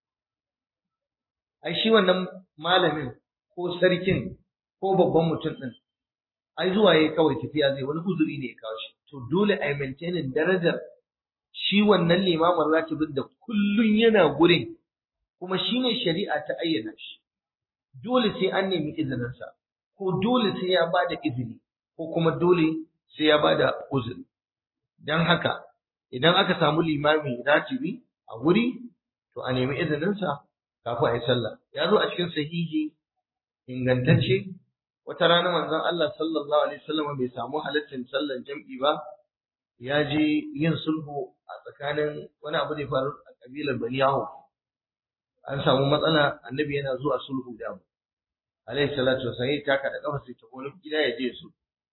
ai shi wannan malamin ko sarkin ko babban mutum din ai zuwa yayi kawai tafiya zai wani uzuri ne ya kawo shi to dole ai maintaining darajar shi wannan limamin ratibin da kullun yana gurin kuma shine shari'a ta ayyana shi dole sai an nemi izininsa ko dole sai ya bada izini ko kuma dole sai ya bada uzuri dan haka idan aka samu limami ratibi a wuri to a nemi izininsa kafin a yi sallah ya zo a cikin sahihi ingantacce wata rana manzon Allah sallallahu alaihi wasallam bai samu halaccin sallar jam'i ba ya je yin sulhu a tsakanin wani abu da ya faru a kabilar Bani Yahu an samu matsala annabi yana zuwa sulhu da mu alaihi salatu wasallam ya taka da kafa sai ta wani gida ya je su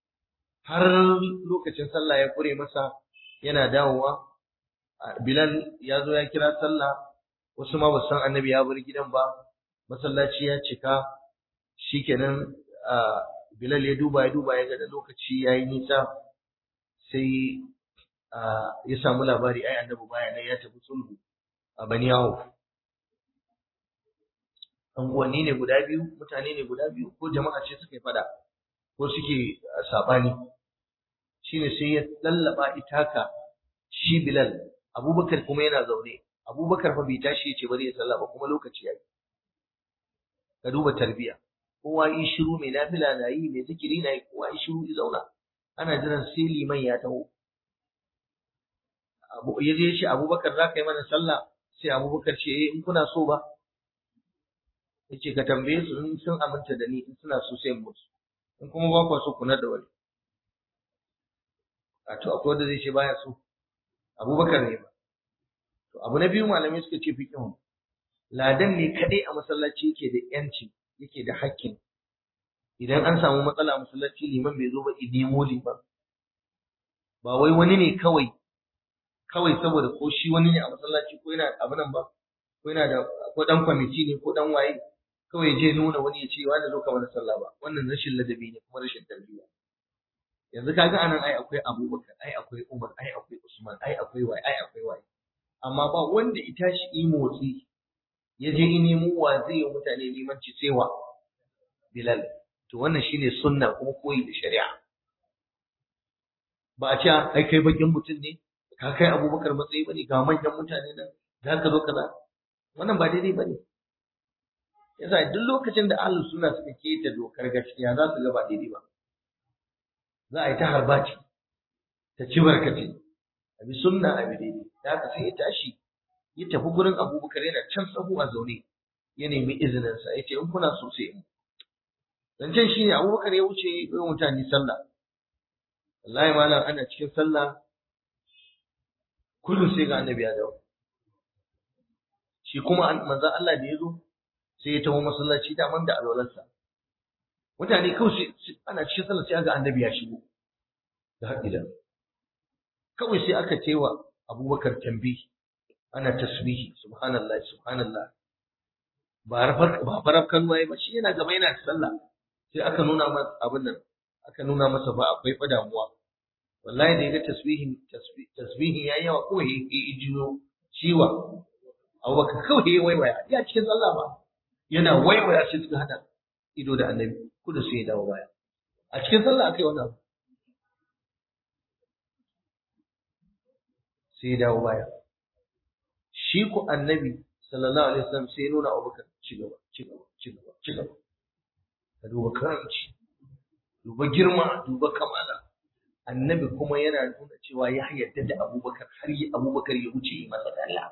har lokacin sallah ya kure masa yana dawowa Bilal ya zo ya kira sallah wasu ma ba san annabi ya bar gidan ba masallaci ya cika shikenan Bilal ya duba ya duba ya ga da lokaci yayi nisa sai ya samu labari ai annabi baya nan ya tafi sulhu a Bani Yawuf anguwanni ne guda biyu mutane ne guda biyu ko jama'a ce suka yi fada ko suke sabani shine sai ya lallaba itaka shi Bilal Abubakar kuma yana zaune Abubakar fa bai tashi yace bari ya sallah ba kuma lokaci yayi ka duba tarbiya kowa yi shiru mai nafila na yi mai zikiri na yi kowa yi shiru ya zauna ana jiran sai liman ya taho Abu ya je shi Abubakar za ka yi mana sallah sai Abubakar ce eh in kuna so ba yace ka tambaye su in sun aminta da ni in suna so sai musu in kuma ba ku so ku da wani a to akwai wanda zai ce baya so Abubakar ne ba to abu na biyu malamai suka ce fiqhun ladan ne kadai a masallaci yake da yanci yake da hakkin idan an samu matsala a masallaci liman bai zo ba idimo liman ba wai wani ne kawai kawai saboda ko shi wani ne a masallaci ko yana abu nan ba ko yana da ko dan kwamiti ne ko dan waye kawai je nuna wani ya ce wani zo ka mana sallah ba wannan rashin ladabi ne kuma rashin tarbiyya yanzu kaga anan ai akwai Abubakar ai akwai Umar ai akwai Usman ai akwai waye ai akwai waye amma ba wanda ita shi yi motsi ya je in nemo wa zai yi mutane limanci sai wa Bilal to wannan shine sunna kuma koyi da shari'a ba a ce ai kai bakin mutum ne ka kai Abubakar matsayi bane ga manyan mutane nan za ka zo kaza wannan ba daidai bane yasa duk lokacin da ahlus sunna suka keta dokar gaskiya za su ga ba daidai ba za a yi ta harbaci ta ci barkace a bi sunna a bi daidai da haka sai ya tashi ya tafi gurin abubakar yana can tsaho a zaune ya nemi izininsa ya ce in kuna so sai in zancen shi ne abubakar ya wuce ya yi mutane sallah wallahi malam ana cikin sallah kullum sai ga annabi ya dawo shi kuma manzon Allah da ya zo sai ya taho masallaci daman da alwalarsa mutane kawai ana cikin sallah sai ga annabi ya shigo da haƙidan kawai sai aka cewa abubakar tambi ana tasbihi subhanallah subhanallah ba rafar ba faraf kan waye ba shi yana gaba yana sallah sai aka nuna masa abin nan aka nuna masa ba akwai fa damuwa wallahi da yaga tasbihin tasbihin yayi yawa ko ya jiyo ciwa abubakar kawai ya waiwaya ya cikin sallah ba yana waiwaya shi suka hada ido da annabi kudu sai ya dawo baya a cikin sallah akai wannan abu sai ya dawo baya shi ku annabi sallallahu alaihi wasallam sai ya nuna abubakar ci gaba ci gaba ci gaba ci gaba ka duba karanci duba girma duba kamala annabi kuma yana nuna cewa ya yarda da abubakar har yi abubakar ya wuce yi masa Allah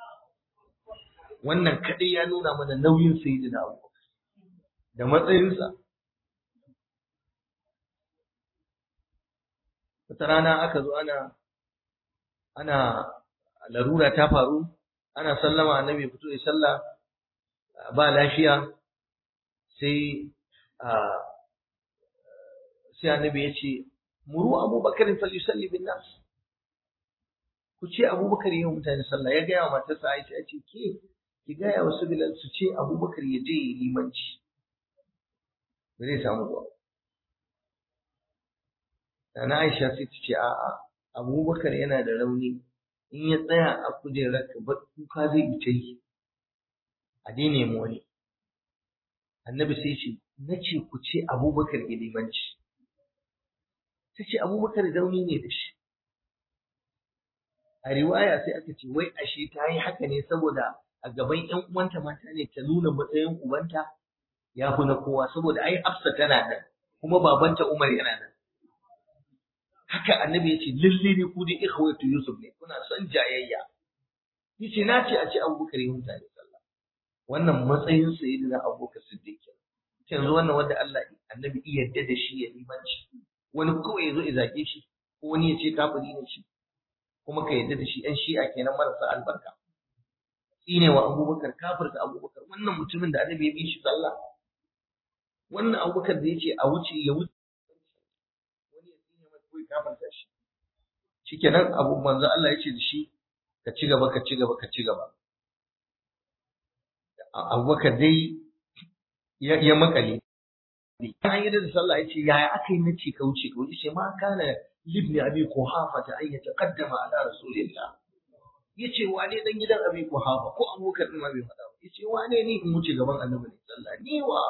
wannan kadai ya nuna mana nauyin sayyidina abubakar da matsayinsa wata rana aka zo ana ana larura ta faru ana sallama annabi ya fito ya sallah ba lafiya sai sai annabi ya ce muru abubakar falyusalli bin nas ku ce abubakar yi mutane sallah ya gaya wa matarsa aisha ya ce ke ki gaya wasu bilal su ce abubakar ya je yi limanci ba zai samu ba Nana Aisha sai ta ce a'a Abubakar yana da rauni in ya tsaya a kujerar ka ba kuka zai yi ta yi a dai nemi wani annabi sai ce na ce ku ce Abubakar ya limanci ta ce Abubakar rauni ne da shi a riwaya sai aka ce wai ashe ta yi haka ne saboda a gaban ƴan uwanta mata ne ta nuna matsayin ubanta ya fi na kowa saboda ai Hafsa tana nan kuma babanta Umar yana nan haka annabi ya ce lalle ne ku dai ikhwatu Yusuf ne kuna son jayayya yace na ce a ce Abubakar ya mutane sallah wannan matsayin sayyidina Abubakar Siddiq yanzu wannan wanda Allah annabi iya yadda da shi ya limanci wani kawai ya zo ya zage shi ko wani ya ce kafiri ne shi kuma ka yadda da shi ɗan shi'a kenan marasa albarka tsine wa abubakar kafirta abubakar wannan mutumin da annabi ya bi shi sallah wannan abubakar da ya ce a wuce ya wuce wani ya tsine gafarta shi shikenan abu manzo Allah ya ce da shi ka ci gaba ka ci gaba ka ci gaba Abubakar dai ya ya makale an yi da sallah ya ce yaya aka yi nace ka wuce ka wuce ce ma kana libni abi kuhafa ta ayyata qaddama ala rasulillah yace wane dan gidan abi kuhafa ko abubakar din ma bai faɗa ba yace wane ni in wuce gaban annabi ne sallah ni wa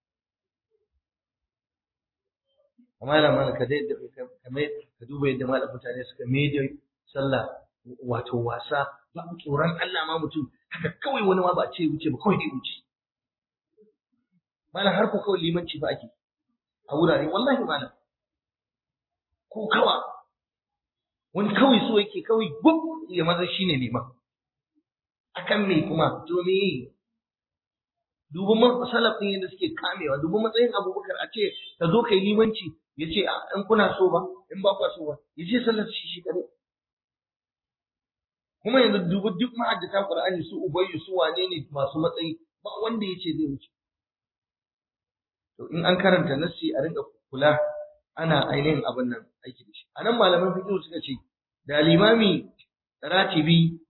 amma da mana ka dai kamar ka duba yadda malam mutane suka da sallah wato wasa ba tsoron Allah ma mutum haka kawai wani ma ba ce wuce ba kawai dai wuce malam har ko kawai limanci ba ake a wurare wallahi malam ko kawa wani kawai so yake kawai gub ya maza shine liman akan me kuma to me duba man salaf din yadda suke kamewa duba matsayin abubakar a ce ka zo kai limanci ya ce in kuna so ba in ba kwa so ba ya ce sallar shi shi kare kuma yanzu duba duk ma'addata qur'ani su ubayyu su wane ne masu matsayi ba wanda ya ce zai wuce to in an karanta nassi a rinka kula ana ainihin abin nan aiki da shi a nan malaman fiqh suka ce da limami ratibi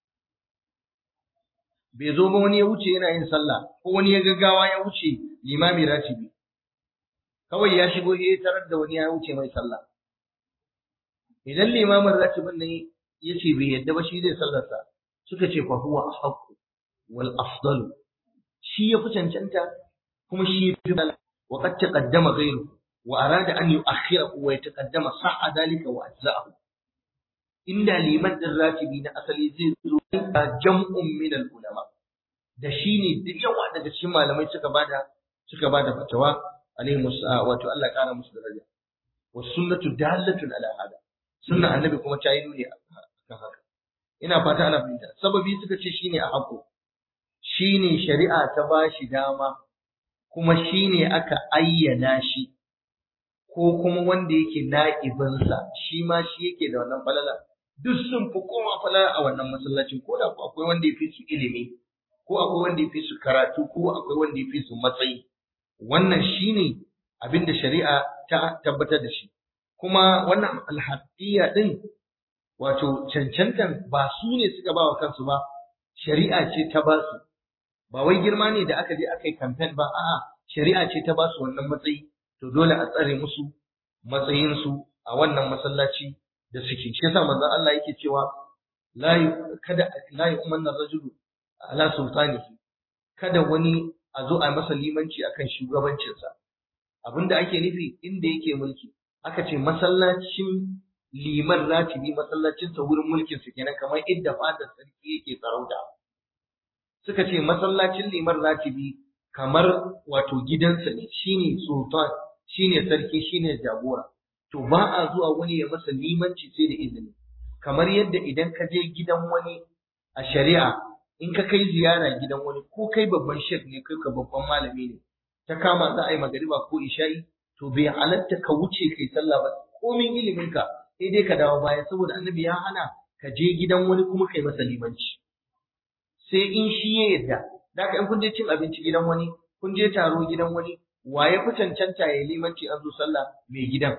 bai zo ba wani ya wuce yana yin sallah ko wani ya gaggawa ya wuce limami ratibi kawai ya shigo ya tarar da wani ya wuce mai sallah idan limamin ratibin nan ya ce bai yadda ba shi zai sallarsa suka ce fa huwa ahqqu wal afdalu shi ya fi cancanta kuma shi ya fi wa qad taqaddama ghayru wa arada an yu'akhkhirahu wa yataqaddama sa'a dalika wa ajza'ahu inda liman din ratibi na asali zai zo da jam'un min al ulama da shi ne da yawa daga cikin malamai suka bada suka bada fatawa alaihi wato Allah kara musu daraja wa sunnatu dalatun ala hada sunna annabi kuma ta yi nuni akan haka ina fata ana fahimta sababi suka ce shine a hako shine shari'a ta bashi dama kuma shine aka ayyana shi ko kuma wanda yake na'ibinsa shi ma shi yake da wannan falala duk sun fi kowa falala a wannan masallacin ko da akwai wanda ya fi su ilimi ko akwai wanda ya fi su karatu ko akwai wanda ya fi su matsayi wannan shine abin da shari'a ta tabbatar da shi kuma wannan alhaqiya din wato cancantan ba su ne suka ba wa kansu ba shari'a ce ta ba su ba wai girma ne da aka je aka yi campaign ba a'a shari'a ce ta ba su wannan matsayi to dole a tsare musu matsayinsu a wannan masallaci da suke shi yasa manzon Allah yake cewa la kada la yu'manna rajulu ala sultanihi kada wani a zo a masa limanci akan shugabancinsa abinda ake nufi inda yake mulki aka ce masallacin liman ratibi masallacinsa wurin mulkin su kenan kamar inda fadar sarki yake sarauta suka ce masallacin liman ratibi kamar wato gidansa ne shine sultan shine sarki shine jagora to ba a zuwa wani ya masa limanci sai da izini kamar yadda idan ka je gidan wani a shari'a in ka kai ziyara gidan wani ko kai babban shek ne kai ka babban malami ne ta kama za a yi magariba ko isha'i to bai halatta ka wuce kai sallah ba komin ilimin ka sai dai ka dawo baya saboda annabi ya hana ka je gidan wani kuma kai masa limanci sai in shi ya yarda da in kun je cin abinci gidan wani kun je taro gidan wani wa ya fi cancanta ya limanci an zo sallah mai gidan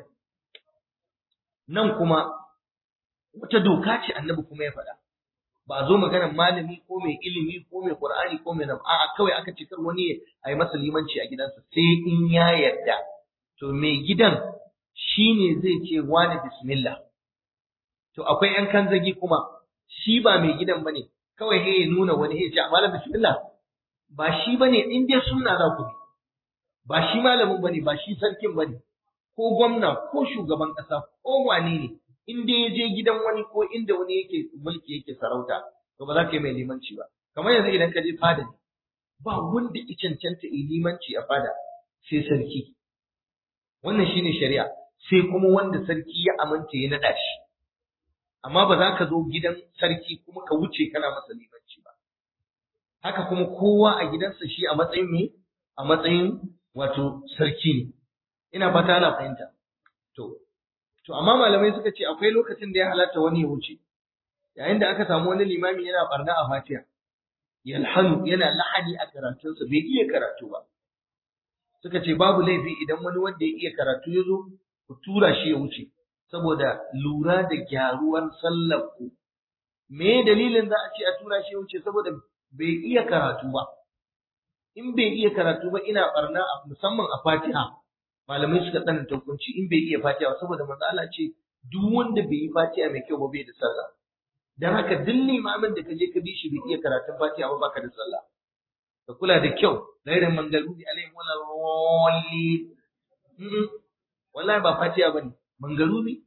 nan kuma wata doka ce annabi kuma ya faɗa ba a zo maganar malami ko mai ilimi ko mai qur'ani ko mai nam a'a kawai aka ce kar wani a yi masa limanci a gidansa sai in ya yarda to mai gidan shine zai ce wani bismillah to akwai yan kanzagi kuma shi ba mai gidan bane kawai he ya nuna wani he ya ce malam bismillah ba shi bane in dai sunna za ku bi ba shi malamin bane ba shi sarkin bane ko gwamna ko shugaban ƙasa ko wane ne in dai ya je gidan wani ko inda wani yake mulki yake sarauta to ba za ka yi mai limanci ba kamar yanzu idan ka je fada ne ba wanda ya cancanta yi limanci a fada sai sarki wannan shine shari'a sai kuma wanda sarki ya aminta ya naɗa shi amma ba za ka zo gidan sarki kuma ka wuce kana masa limanci ba haka kuma kowa a gidansa shi a matsayin me a matsayin wato sarki ne ina fata ana fahimta to to amma malamai suka ce akwai lokacin da ya halatta wani ya wuce yayin da aka samu wani limami yana barna a fatiha yalhanu yana lahani a karatunsa bai iya karatu ba suka ce babu laifi idan wani wanda ya iya karatu ya zo ku tura shi ya wuce saboda lura da gyaruwar sallar ku me dalilin za a ce a tura shi wuce saboda bai iya karatu ba in bai iya karatu ba ina barna musamman a Fatiha malamai suka tsananta hukunci in bai iya Fatiha ba saboda manzo Allah ce duk wanda bai yi Fatiha mai kyau ba bai da sallah dan haka duk limamin da kaje ka bi shi bai iya karatun Fatiha ba baka da sallah ka kula da kyau gairin mangalubi alaihim wala walli wallahi ba Fatiha bane mangalubi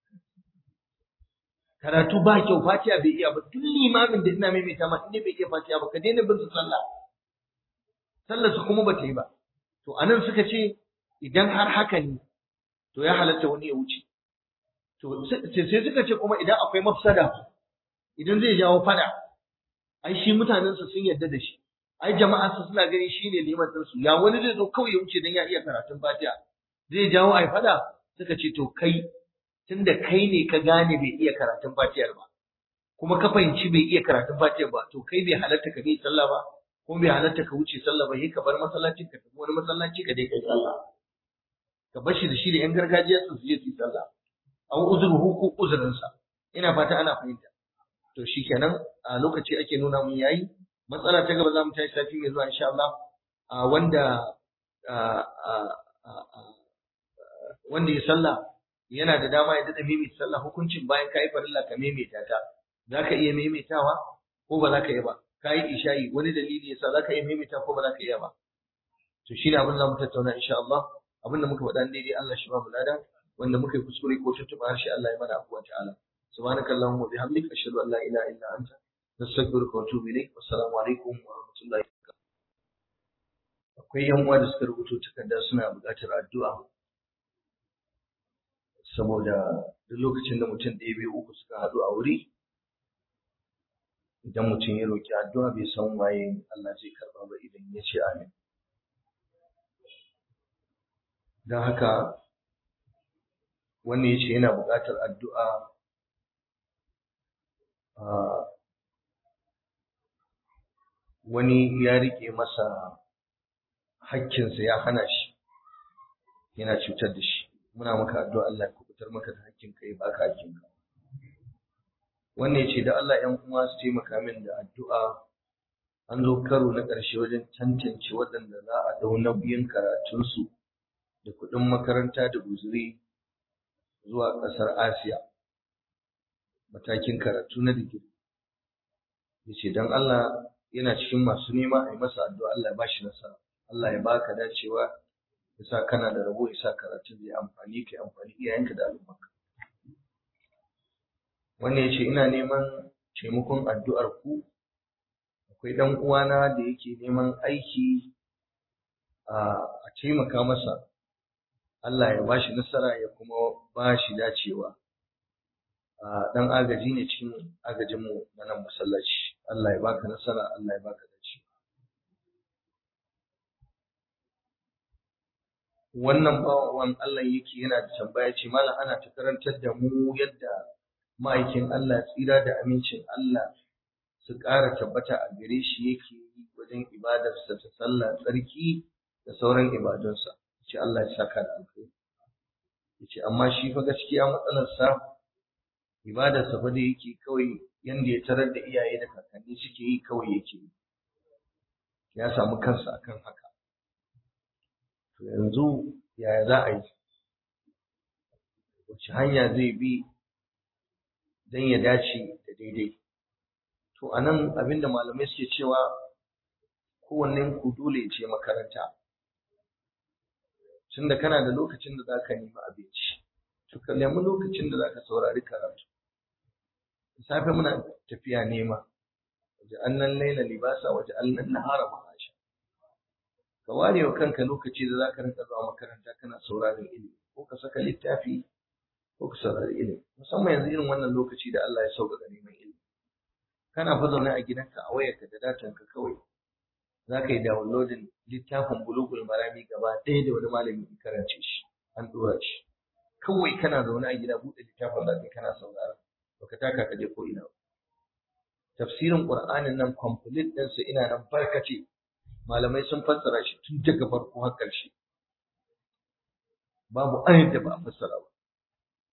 karatu ba kyau Fatiha bai iya ba duk limamin da ina maimaita ma in bai iya Fatiha ba ka daina bin su sallah sallar su kuma bata yi ba to anan suka ce idan har haka ne to ya halatta wani ya wuce to sai suka ce kuma idan akwai mafsada idan zai jawo fada ai shi mutanen su sun yarda da shi ai jama'a su suna gani shine liman din su ya wani zai zo kawai ya wuce dan ya iya karatun Fatiha zai jawo ai fada suka ce to kai tunda kai ne ka gane bai iya karatun Fatihar ba kuma ka fahimci bai iya karatun Fatihar ba to kai bai halatta ka bi sallah ba ko bai halatta ka wuce sallah ba sai ka bar masallacin ka tafi wani masallaci ka dai kai sallah ka bar shi da shi da yan gargajiya su je su yi sallah an uzuru ko uzurin sa ina fata ana fahimta to shikenan a lokaci ake nuna mun yayi matsala ta gaba za mu tashi sati mai zuwa insha Allah wanda wanda ya sallah yana da dama ya dada maimaita sallah hukuncin bayan ka yi farilla ka maimaita ta za ka iya maimaitawa ko ba za ka iya ba ka yi isha'i wani dalili yasa za ka iya maimaita ko ba za ka iya ba to shi ne abin da mu tattauna insha Allah abin da muka faɗa daidai Allah shi ba mu lada wanda muka yi kuskure ko tuntuɓa harshe Allah ya mana afuwa ta'ala subhanaka allahumma wa bihamdika ashhadu an la ilaha illa anta nastaghfiruka wa atubu ilayk wassalamu alaikum wa rahmatullahi wa barakatuh akwai yan uwa da suka rubuto takarda suna buƙatar addu'a saboda duk lokacin da mutum ɗaya biyu uku suka haɗu a wuri idan mutum ya roƙi addu'a bai san waye Allah zai karɓa ba idan ya ce amin don haka wannan ya ce yana buƙatar addu'a wani ya riƙe masa hakkinsa ya hana shi yana cutar da shi muna maka addu'a Allah ya kubutar maka da hakkinka ya baka hakkinka wannan yace da Allah ƴan uwa su taimaka min da addu'a an zo karo na ƙarshe wajen tantance waɗanda za a dau nauyin karatunsu da kuɗin makaranta da guzuri zuwa ƙasar Asiya matakin karatu na digiri yace dan Allah yana cikin masu nema a yi masa addu'a Allah ya bashi nasara Allah ya baka dacewa yasa kana da rabo yasa karatun zai amfani kai amfani iyayenka da al'ummarka wannan yace ina neman taimakon addu'ar ku akwai dan uwana da yake neman aiki a taimaka masa Allah ya bashi nasara ya kuma bashi dacewa dan agaji ne cikin agajin mu na nan masallaci Allah ya baka nasara Allah ya baka dacewa wannan bawan Allah yake yana da tambaya ce malam ana ta karantar da mu yadda ma'aikin Allah tsira da amincin Allah su ƙara tabbata a gare shi yake yi wajen ibadarsa ta sallah tsarki da sauran ibadunsa ce Allah ya saka da alkhairi yace amma shi fa gaskiya matsalarsa ibadarsa fa da yake kawai yanda ya tarar da iyaye da kakanni suke yi kawai yake yi ya samu kansa akan haka to yanzu yaya za a yi wace hanya zai bi don ya dace da daidai to a nan abinda malamai suke cewa kowannen ku dole ce makaranta tunda kana da lokacin da zaka nemi abinci to ka nemi lokacin da zaka saurari karatu safe muna tafiya nema waje annan laila libasa waje annan nahara ma'asha ka ware wa kanka lokaci da zaka rinka zuwa makaranta kana sauraron ilimi ko ka saka littafi ko ka saurari ilimi musamman yanzu irin wannan lokaci da Allah ya sauƙaƙa neman ilimi kana fa zaune a gidanka a wayarka da datanka kawai za ka yi downloading littafin bulugul marami gaba ɗaya da wani malami ya karance shi an ɗora shi kawai kana zaune a gida buɗe littafin da kai kana saurara baka taka ka je ko ina tafsirin qur'anin nan complete ɗinsa ina nan barkace malamai sun fassara shi tun daga farko har ƙarshe babu ayat da ba a fassara ba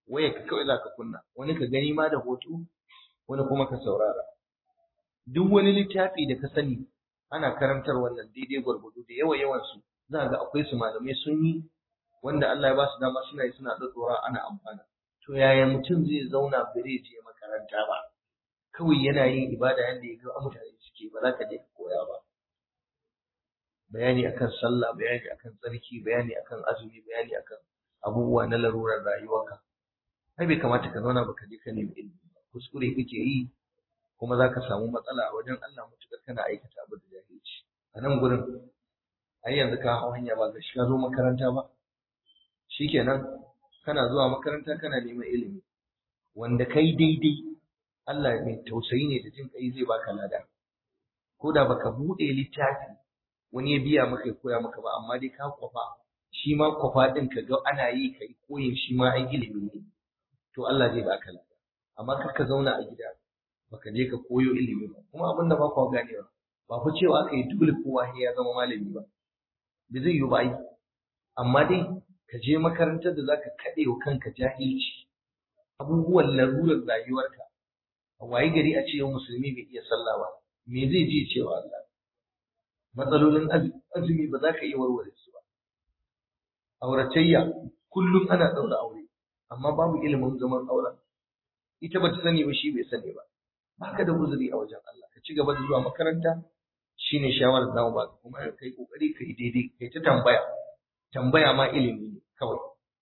waya ka kawai za ka kunna wani ka gani ma da hoto wani kuma ka saurara duk wani littafi da ka sani ana karantar wannan daidai gwargwado da yawa yawan su za ga akwai su malamai sun yi wanda Allah ya ba su dama suna yi suna ɗaɗɗora ana amfana to yaya mutum zai zauna bare je makaranta ba kawai yana yin ibada yadda ya ga mutane suke ba za ka je ka koya ba bayani akan sallah bayani akan tsarki bayani akan azumi bayani akan abubuwa na larurar rayuwarka ai bai kamata ka zauna baka je ka nemi ilimi ba kuskure kake yi kuma za ka samu matsala a wajen Allah mutukar kana aikata abu da jahilci a nan gurin ai yanzu ka hau hanya ba ga shi ka zo makaranta ba shikenan kana zuwa makaranta kana neman ilimi wanda kai daidai Allah mai tausayi ne da jin kai zai baka lada ko da baka bude littafi wani ya biya maka ya koya maka ba amma dai ka kwafa shi ma kwafa din ka ga ana yi kai koyin shi ma ai ilimi ne to Allah zai baka lada amma kar ka zauna a gida baka je ka koyo ilimi ba kuma abin da ba ku ganewa ba ku cewa aka yi dole kowa ya zama malami ba bai zai yi ba ai amma dai ka je makarantar da zaka kaɗe wa kanka jahilci abubuwan larurar rayuwarka a waye gari a ce musulmi bai iya sallah ba me zai je cewa Allah matsalolin azumi ba za ka iya warware su ba auratayya kullum ana ɗaura aure amma babu ilimin zaman auren ita ba ta sani ba shi bai sani ba baka da uzuri a wajen Allah ka ci gaba da zuwa makaranta shine shawarar da ba kuma kai kokari kai daidai kai ta tambaya tambaya ma ilimi ne kawai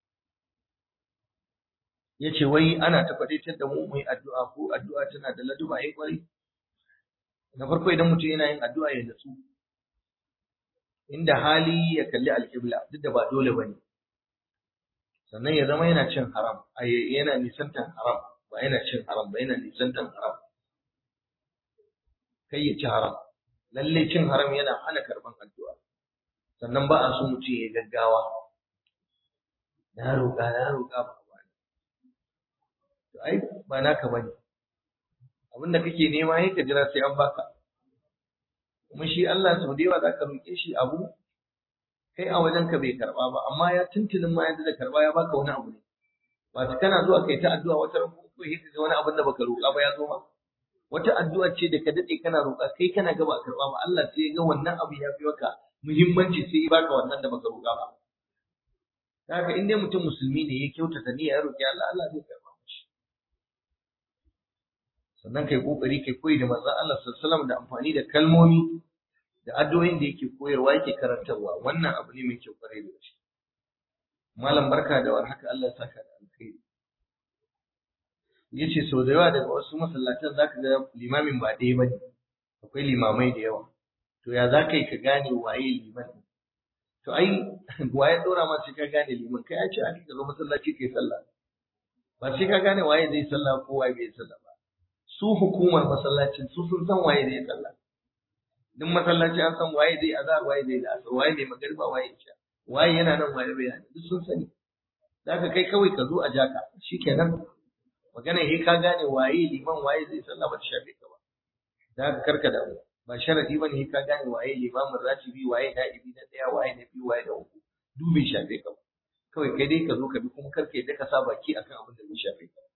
yace wai ana ta faɗaitar da mu mu yi addu'a ko addu'a tana da laduba yayi kwari na farko idan mutum yana yin addu'a ya natsu inda hali ya kalli alƙibla duk da ba dole bane sannan ya zama yana cin haram yana nisantan haram ba yana cin haram ba yana nisantan haram kai ya ci haram lalle cin haram yana hana karban addu'a sannan ba a so mutum ya gaggawa na roƙa na roƙa ba ba to ai ba naka bane abin da kake nema yake jira sai an baka kuma shi Allah sau da yawa za ka roƙe shi abu kai a wajen ka bai karɓa ba amma ya tuntunin ma yadda da karɓa ya baka wani abu ne ba ta kana zuwa kai ta addu'a wata ran ko kai ka ga wani abin da baka roƙa ba ya zo ma wata addu'a ce da ka dade kana roƙa kai kana ga ba karɓa ba Allah sai ya ga wannan abu ya fi maka muhimmanci sai ya baka wannan da baka roƙa ba haka in dai mutum musulmi ne ya kyautata niyya ya roƙi Allah Allah zai karɓa mishi sannan kai kokari kai koyi da manzon Allah sallallahu alaihi wasallam da amfani da kalmomi da addu'o'in da yake koyarwa yake karantarwa wannan abu ne mai kyau kwarai da gaske malam barka da warhaka Allah ya saka da alkhairi yace sau da yawa daga wasu masallatan zaka ga limamin ba ɗaya bane akwai limamai da yawa to ya za ka yi ka gane waye liman to ai waye ɗora ma sai ka gane liman kai ya ce a ka zo masallaci kai sallah ba sai ka gane waye zai sallah ko waye bai sallah ba su hukumar masallacin su sun san waye zai sallah duk masallaci an san waye zai azhar waye zai asar waye zai magariba waye isha waye yana nan waye bai yana duk sun sani zaka kai kawai ka zo a jaka shikenan magana he ka gane waye liman waye zai sallah ba ta shafe ka ba zaka karka da mu ba sharadi bane he ka gane waye limamin ratibi waye na'ibi na daya waye na biyu waye na uku duk bai shafe ka ba kawai kai dai ka zo ka bi kuma karka yadda ka sa baki akan abin da bai shafe ka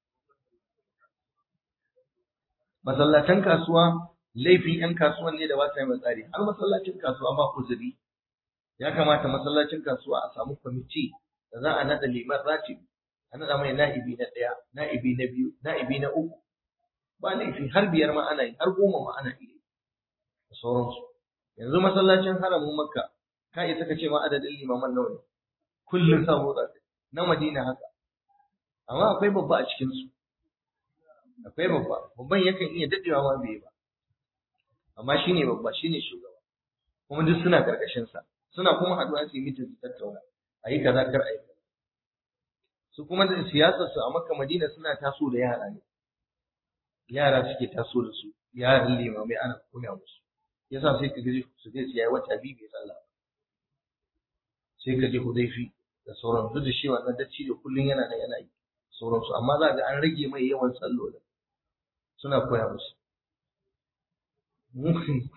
masallatan kasuwa laifin 'yan kasuwan ne da ba sa yi tsari har masallacin kasuwa ba uzuri ya kamata masallacin kasuwa a samu kwamiti da za a naɗa liman ratibi a naɗa mai na'ibi na ɗaya na'ibi na biyu na'ibi na uku ba laifi har biyar ma ana yi har goma ma ana yi da sauransu yanzu masallacin haramun makka ka isa ka ce ma adadin limaman nawa ne kullum sa motsa na madina haka amma akwai babba a cikinsu akwai babba babban yakan iya daɗewa ma bai ba amma shi ne babba shi ne shugaba kuma duk suna ƙarƙashinsa suna kuma haɗuwa su yi mitin su tattauna a yi kaza kar a yi kaza su kuma da siyasar su a makka madina suna taso da yara ne yara suke taso da su yaran limamai ana koya musu yasa sai ka gaji su je su yayi wata biyu bai sallah sai ka je hudaifi da sauran duk da shi wannan dacci da kullun yana da yana yi sauransu amma za ga an rage mai yawan sallolin suna koya musu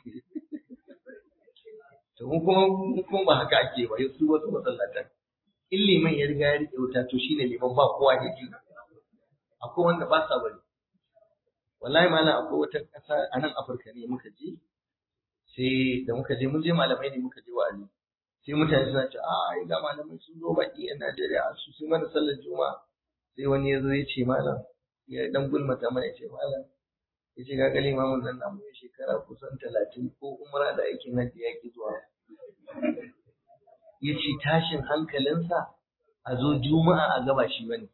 to mun kuma mun kuma ba haka ake ba su wasu masallatan in liman ya riga ya riƙe wuta to shine liman ba kowa ya ji akwai wanda ba sa bari wallahi malam akwai wata ƙasa a nan Afirka ne muka je sai da muka je mun je malamai ne muka je wa'azi sai mutane suna ce a ai ga malamai sun zo baki yan Najeriya su sun mana sallar juma'a sai wani ya zo ya ce malam ya dan gulmata mana ya ce malam ya ce ga gali mamun nan namu ya shekara kusan talatin ko umra da aikin hajji ya ki zuwa ya ce tashin hankalinsa a zo juma'a a gaba shi bane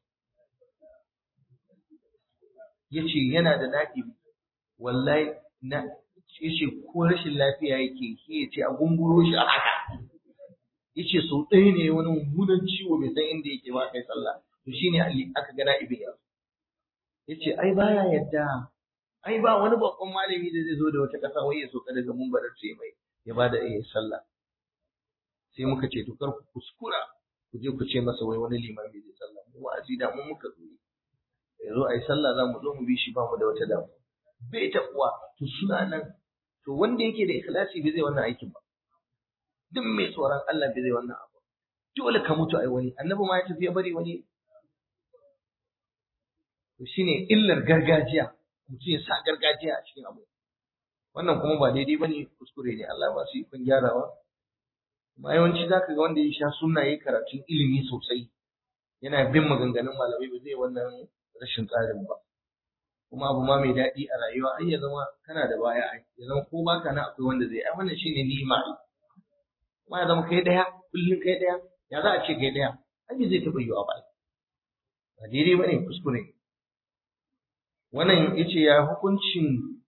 ya ce yana da daɗi wallahi na ya ce ko rashin lafiya yake shi ya ce a gunguro shi a haka ya ce sau ɗaya ne wani mummunan ciwo bai san inda yake ba kai sallah to shi ne aka gana ibin yanzu ya ce ai baya yadda ai ba wani babban malami da zai zo da wata ƙasa wai ya soka daga mumbarar ce mai ya ba da iya sallah sai muka ce to kar ku kuskura ku je ku ce masa wai wani limami zai sallah mu wa'azi da mun muka zo ya zo a yi sallah za mu zo mu bi shi ba mu da wata damu bai taɓuwa to suna nan to wanda yake da ikhlasi bai zai wannan aikin ba duk mai tsoron Allah bai zai wannan abu dole ka mutu ai wani annabi ma ya tafi ya bari wani to shine illar gargajiya mutum ya sa gargajiya a cikin abu wannan kuma ba daidai bane kuskure ne Allah ba su yi kun gyarawa amma yawanci zaka ga wanda ya sha sunna yayi karatun ilimi sosai yana bin maganganun malamai ba zai wannan rashin tsarin ba kuma abu ma mai daɗi a rayuwa ai ya zama kana da baya ai ya zama ko baka nan akwai wanda zai ai wannan shine ni'ima ai kuma ya zama kai daya kullun kai daya ya za a ce kai daya ai zai taɓa yiwa ba ba daidai bane kuskure ne wannan yace ya hukuncin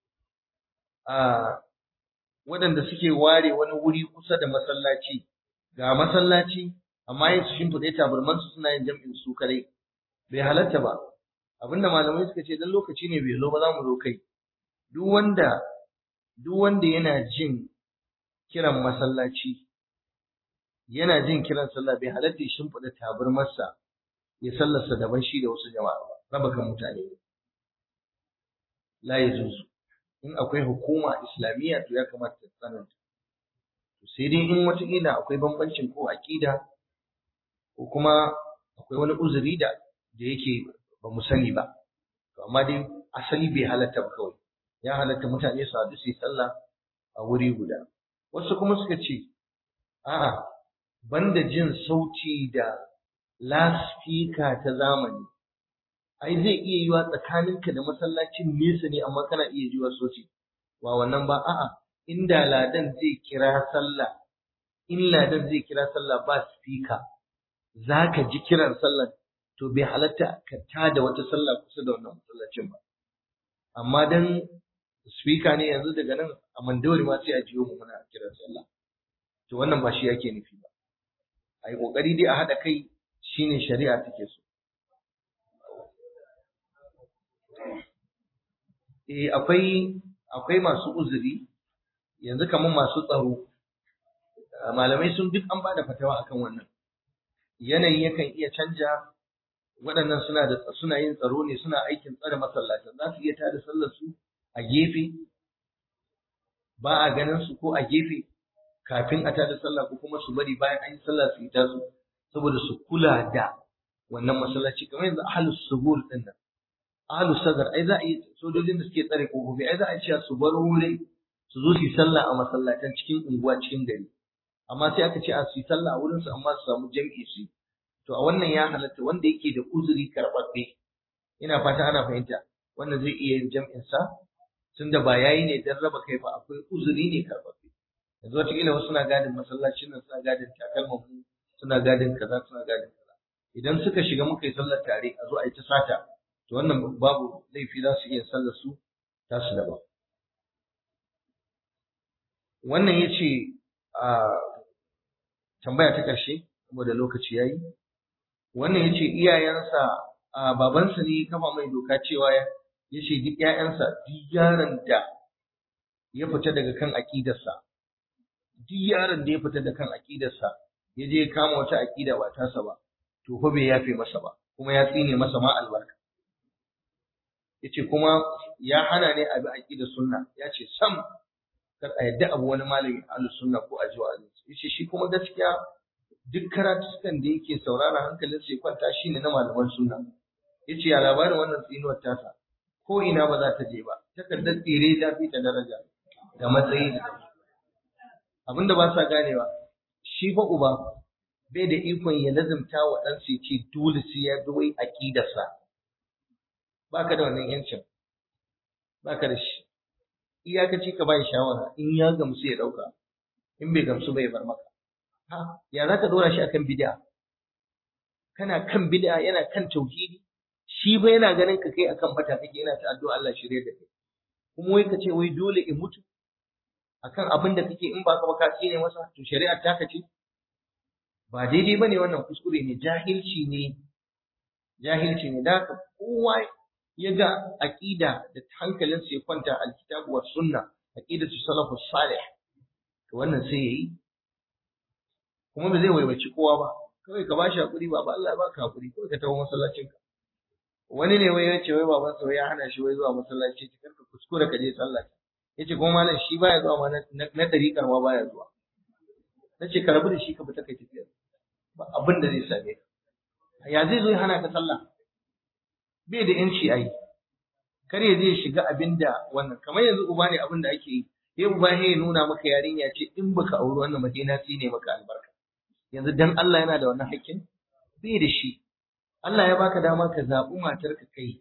a waɗanda suke ware wani wuri kusa da masallaci ga masallaci amma yin su shimfiɗe tabarmansu suna yin jam'in su kadai bai halatta ba abinda malamai suka ce dan lokaci ne bai zo ba za mu zo kai duk wanda duk wanda yana jin kiran masallaci yana jin kiran sallah bai halatta ya shimfiɗa tabarmarsa ya sallarsa daban shi da wasu jama'a ba raba kan mutane ne la yajuzu in akwai hukuma islamiyya to ya kamata ta tsananta sai dai in wataƙila akwai bambancin ko aƙida ko kuma akwai wani uzuri da da yake ba mu sani ba to amma dai asali bai halatta ba kawai ya halatta mutane su haɗu su yi sallah a wuri guda wasu kuma suka ce a'a banda jin sauti da laspika ta zamani ai zai iya yiwa tsakaninka da masallacin nesa ne amma kana iya jiwa sauti ba wannan ba a'a inda ladan zai kira sallah in ladan zai kira sallah ba spika zaka ji kiran sallah to bai halatta ka tada wata sallah kusa da wannan masallacin ba amma dan speaker ne yanzu daga nan a mandawari ma sai a jiyo mu muna kiran sallah to wannan ba shi yake nufi ba a yi kokari dai a haɗa kai shine shari'a take so eh akwai akwai masu uzuri yanzu kamar masu tsaro malamai sun duk an bada fatawa akan wannan yanayi yakan iya canja waɗannan suna da suna yin tsaro ne suna aikin tsare masallacin za su iya tada sallar su a gefe ba a ganin su ko a gefe kafin a tada sallah ko kuma su bari bayan an yi sallah su yi tasu saboda su kula da wannan masallaci kamar yanzu ahlus subur din nan ahlus sagar ai za a yi sojojin da suke tsare kofofi ai za a ce su bar wurin su zo su yi sallah a masallatan cikin unguwa cikin gari amma sai aka ce a su yi sallah a wurin su amma su samu jam'i su yi to a wannan ya halatta wanda yake da uzuri karɓaɓɓe ina fata ana fahimta wanda zai iya yin jam'in sa tunda ba yayi ne dan raba kai ba akwai uzuri ne karɓaɓɓe yanzu wataƙila wasu suna gadin masallacin nan suna gadin takalman mu suna gadin kaza suna gadin kaza idan suka shiga muka yi sallar tare a zo a yi ta sata to wannan babu laifi za su iya sallar su tasu daban wannan ya ce a tambaya ta ƙarshe saboda lokaci ya yi wannan ya ce iyayensa a babansa ne kafa mai doka cewa ya ce duk ‘ya'yansa duk yaron da ya fita daga kan aƙidarsa duk yaron da ya fita da kan aƙidarsa ya je ya kama wata aƙida ba tasa ba to fa bai yafe masa ba kuma ya tsine masa ma albarka yace kuma ya hana ne abi aƙidar sunna ya ce sam kar a yadda abu wani malami ahlus sunna ko a jiwa yace shi kuma gaskiya duk karatukan da yake saurara hankalin sai kwanta shine na malaman sunna yace ya labarin wannan tsinuwar tasa ko ina ba za ta je ba takardar tsire ta fi ta daraja da matsayi da abinda ba sa ganewa shi fa uba bai da ikon ya lazimta wa ɗansa ya ce dole sai ya bi wai aƙidarsa baka da wannan yancin baka da shi iyakaci ka bai shawara in ya gamsu ya ɗauka in bai gamsu bai bar maka ha ya za ka dora shi akan bid'a kana kan bid'a yana kan tauhidi shi ba yana ganin ka kai akan bata kake yana ta addu'a Allah shirye da kai kuma wai ka ce wai dole in mutu akan abin da kake in ba ka ba ka tsine masa to shari'ar ta ce ba daidai bane wannan kuskure ne jahilci ne jahilci ne da kowa ya ga aqida da hankalin sa ya kwanta alkitabu was sunna aqidatu salafus salih to wannan sai yayi kuma ba zai waiwaci kowa ba kawai ka bashi hakuri ba Allah ya baka hakuri kawai ka tawo masallacin ka wani ne wai ya ce wai baban sa ya hana shi wai zuwa masallaci ki karka kuskure ka je sallah yace kuma malam shi baya zuwa ma na dariƙar ma baya zuwa nace ka rabu da shi ka fita kai tafiya ba abin da zai same ka ya zai zo ya hana ka sallah bai da yanci ai kar ya zai shiga abin da wannan kamar yanzu uba ne abin da ake yi sai uba ya nuna maka yarinya ce in baka auri wannan madina ne maka albarka yanzu dan Allah yana da wannan hakkin bai da shi Allah ya baka dama ka zaɓi matar ka kai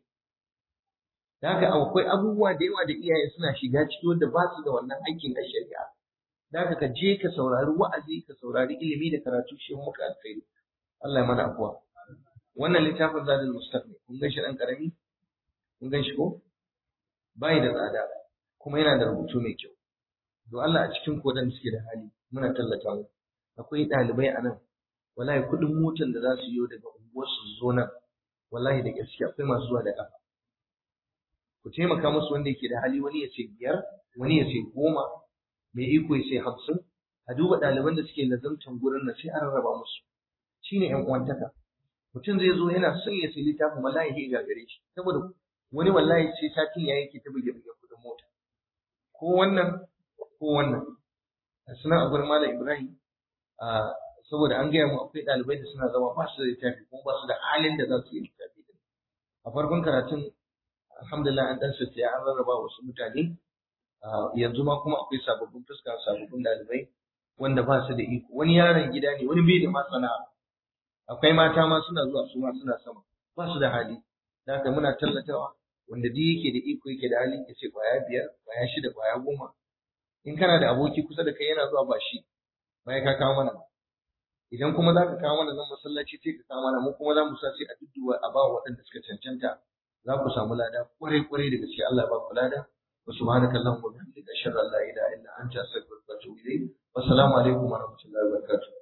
da haka akwai abubuwa da yawa da iyaye suna shiga ciki wanda ba su da wannan aikin a shari'a da haka ka je ka saurari wa'azi ka saurari ilimi da karatu shi muka alkhairi Allah ya mana afuwa wannan littafin zadul mustaqbal kun gan shi dan karami kun gan shi ko bai da tsada kuma yana da rubutu mai kyau don Allah a cikin kodan suke da hali muna tallata mu akwai ɗalibai a nan wallahi kuɗin motar da za su yi daga unguwar su zo nan wallahi da gaske akwai masu zuwa da ƙafa ku taimaka musu wanda yake da hali wani ya ce biyar wani ya ce goma mai iko ya ce hamsin a duba ɗaliban da suke nazartar gurin nan sai a rarraba musu shine ƴan uwantaka mutum zai zo yana son ya sayi littafin wallahi ya gagare shi saboda wani wallahi sai satin ya yake ta buge buge kuɗin mota ko wannan ko wannan suna a gurin malam ibrahim saboda an gaya mu akwai ɗalibai da suna zama ba su da littafi kuma ba su da halin da za su yi littafi a farkon karatun alhamdulillah an dan ya an rarraba wasu mutane yanzu ma kuma akwai sababbin fuska sababbin ɗalibai wanda ba su da iko wani yaron gida ne wani bai da ma sana'a akwai mata ma suna zuwa su ma suna sama ba su da hali da haka muna tallatawa wanda duk yake da iko yake da hali ya ce kwaya biyar kwaya shida kwaya goma in kana da aboki kusa da kai yana zuwa ba shi baya ka kawo mana idan kuma za ka kawo mana nan masallaci sai ka kawo mana mu kuma za mu sa sai a dudduwa a ba waɗanda suka cancanta za ku samu lada kwarai kwarai da gaske Allah ba ku lada wa subhanaka allahumma wa bihamdika ashhadu an la ilaha illa anta astaghfiruka wa atubu ilayk wa assalamu alaikum wa rahmatullahi wa barakatuh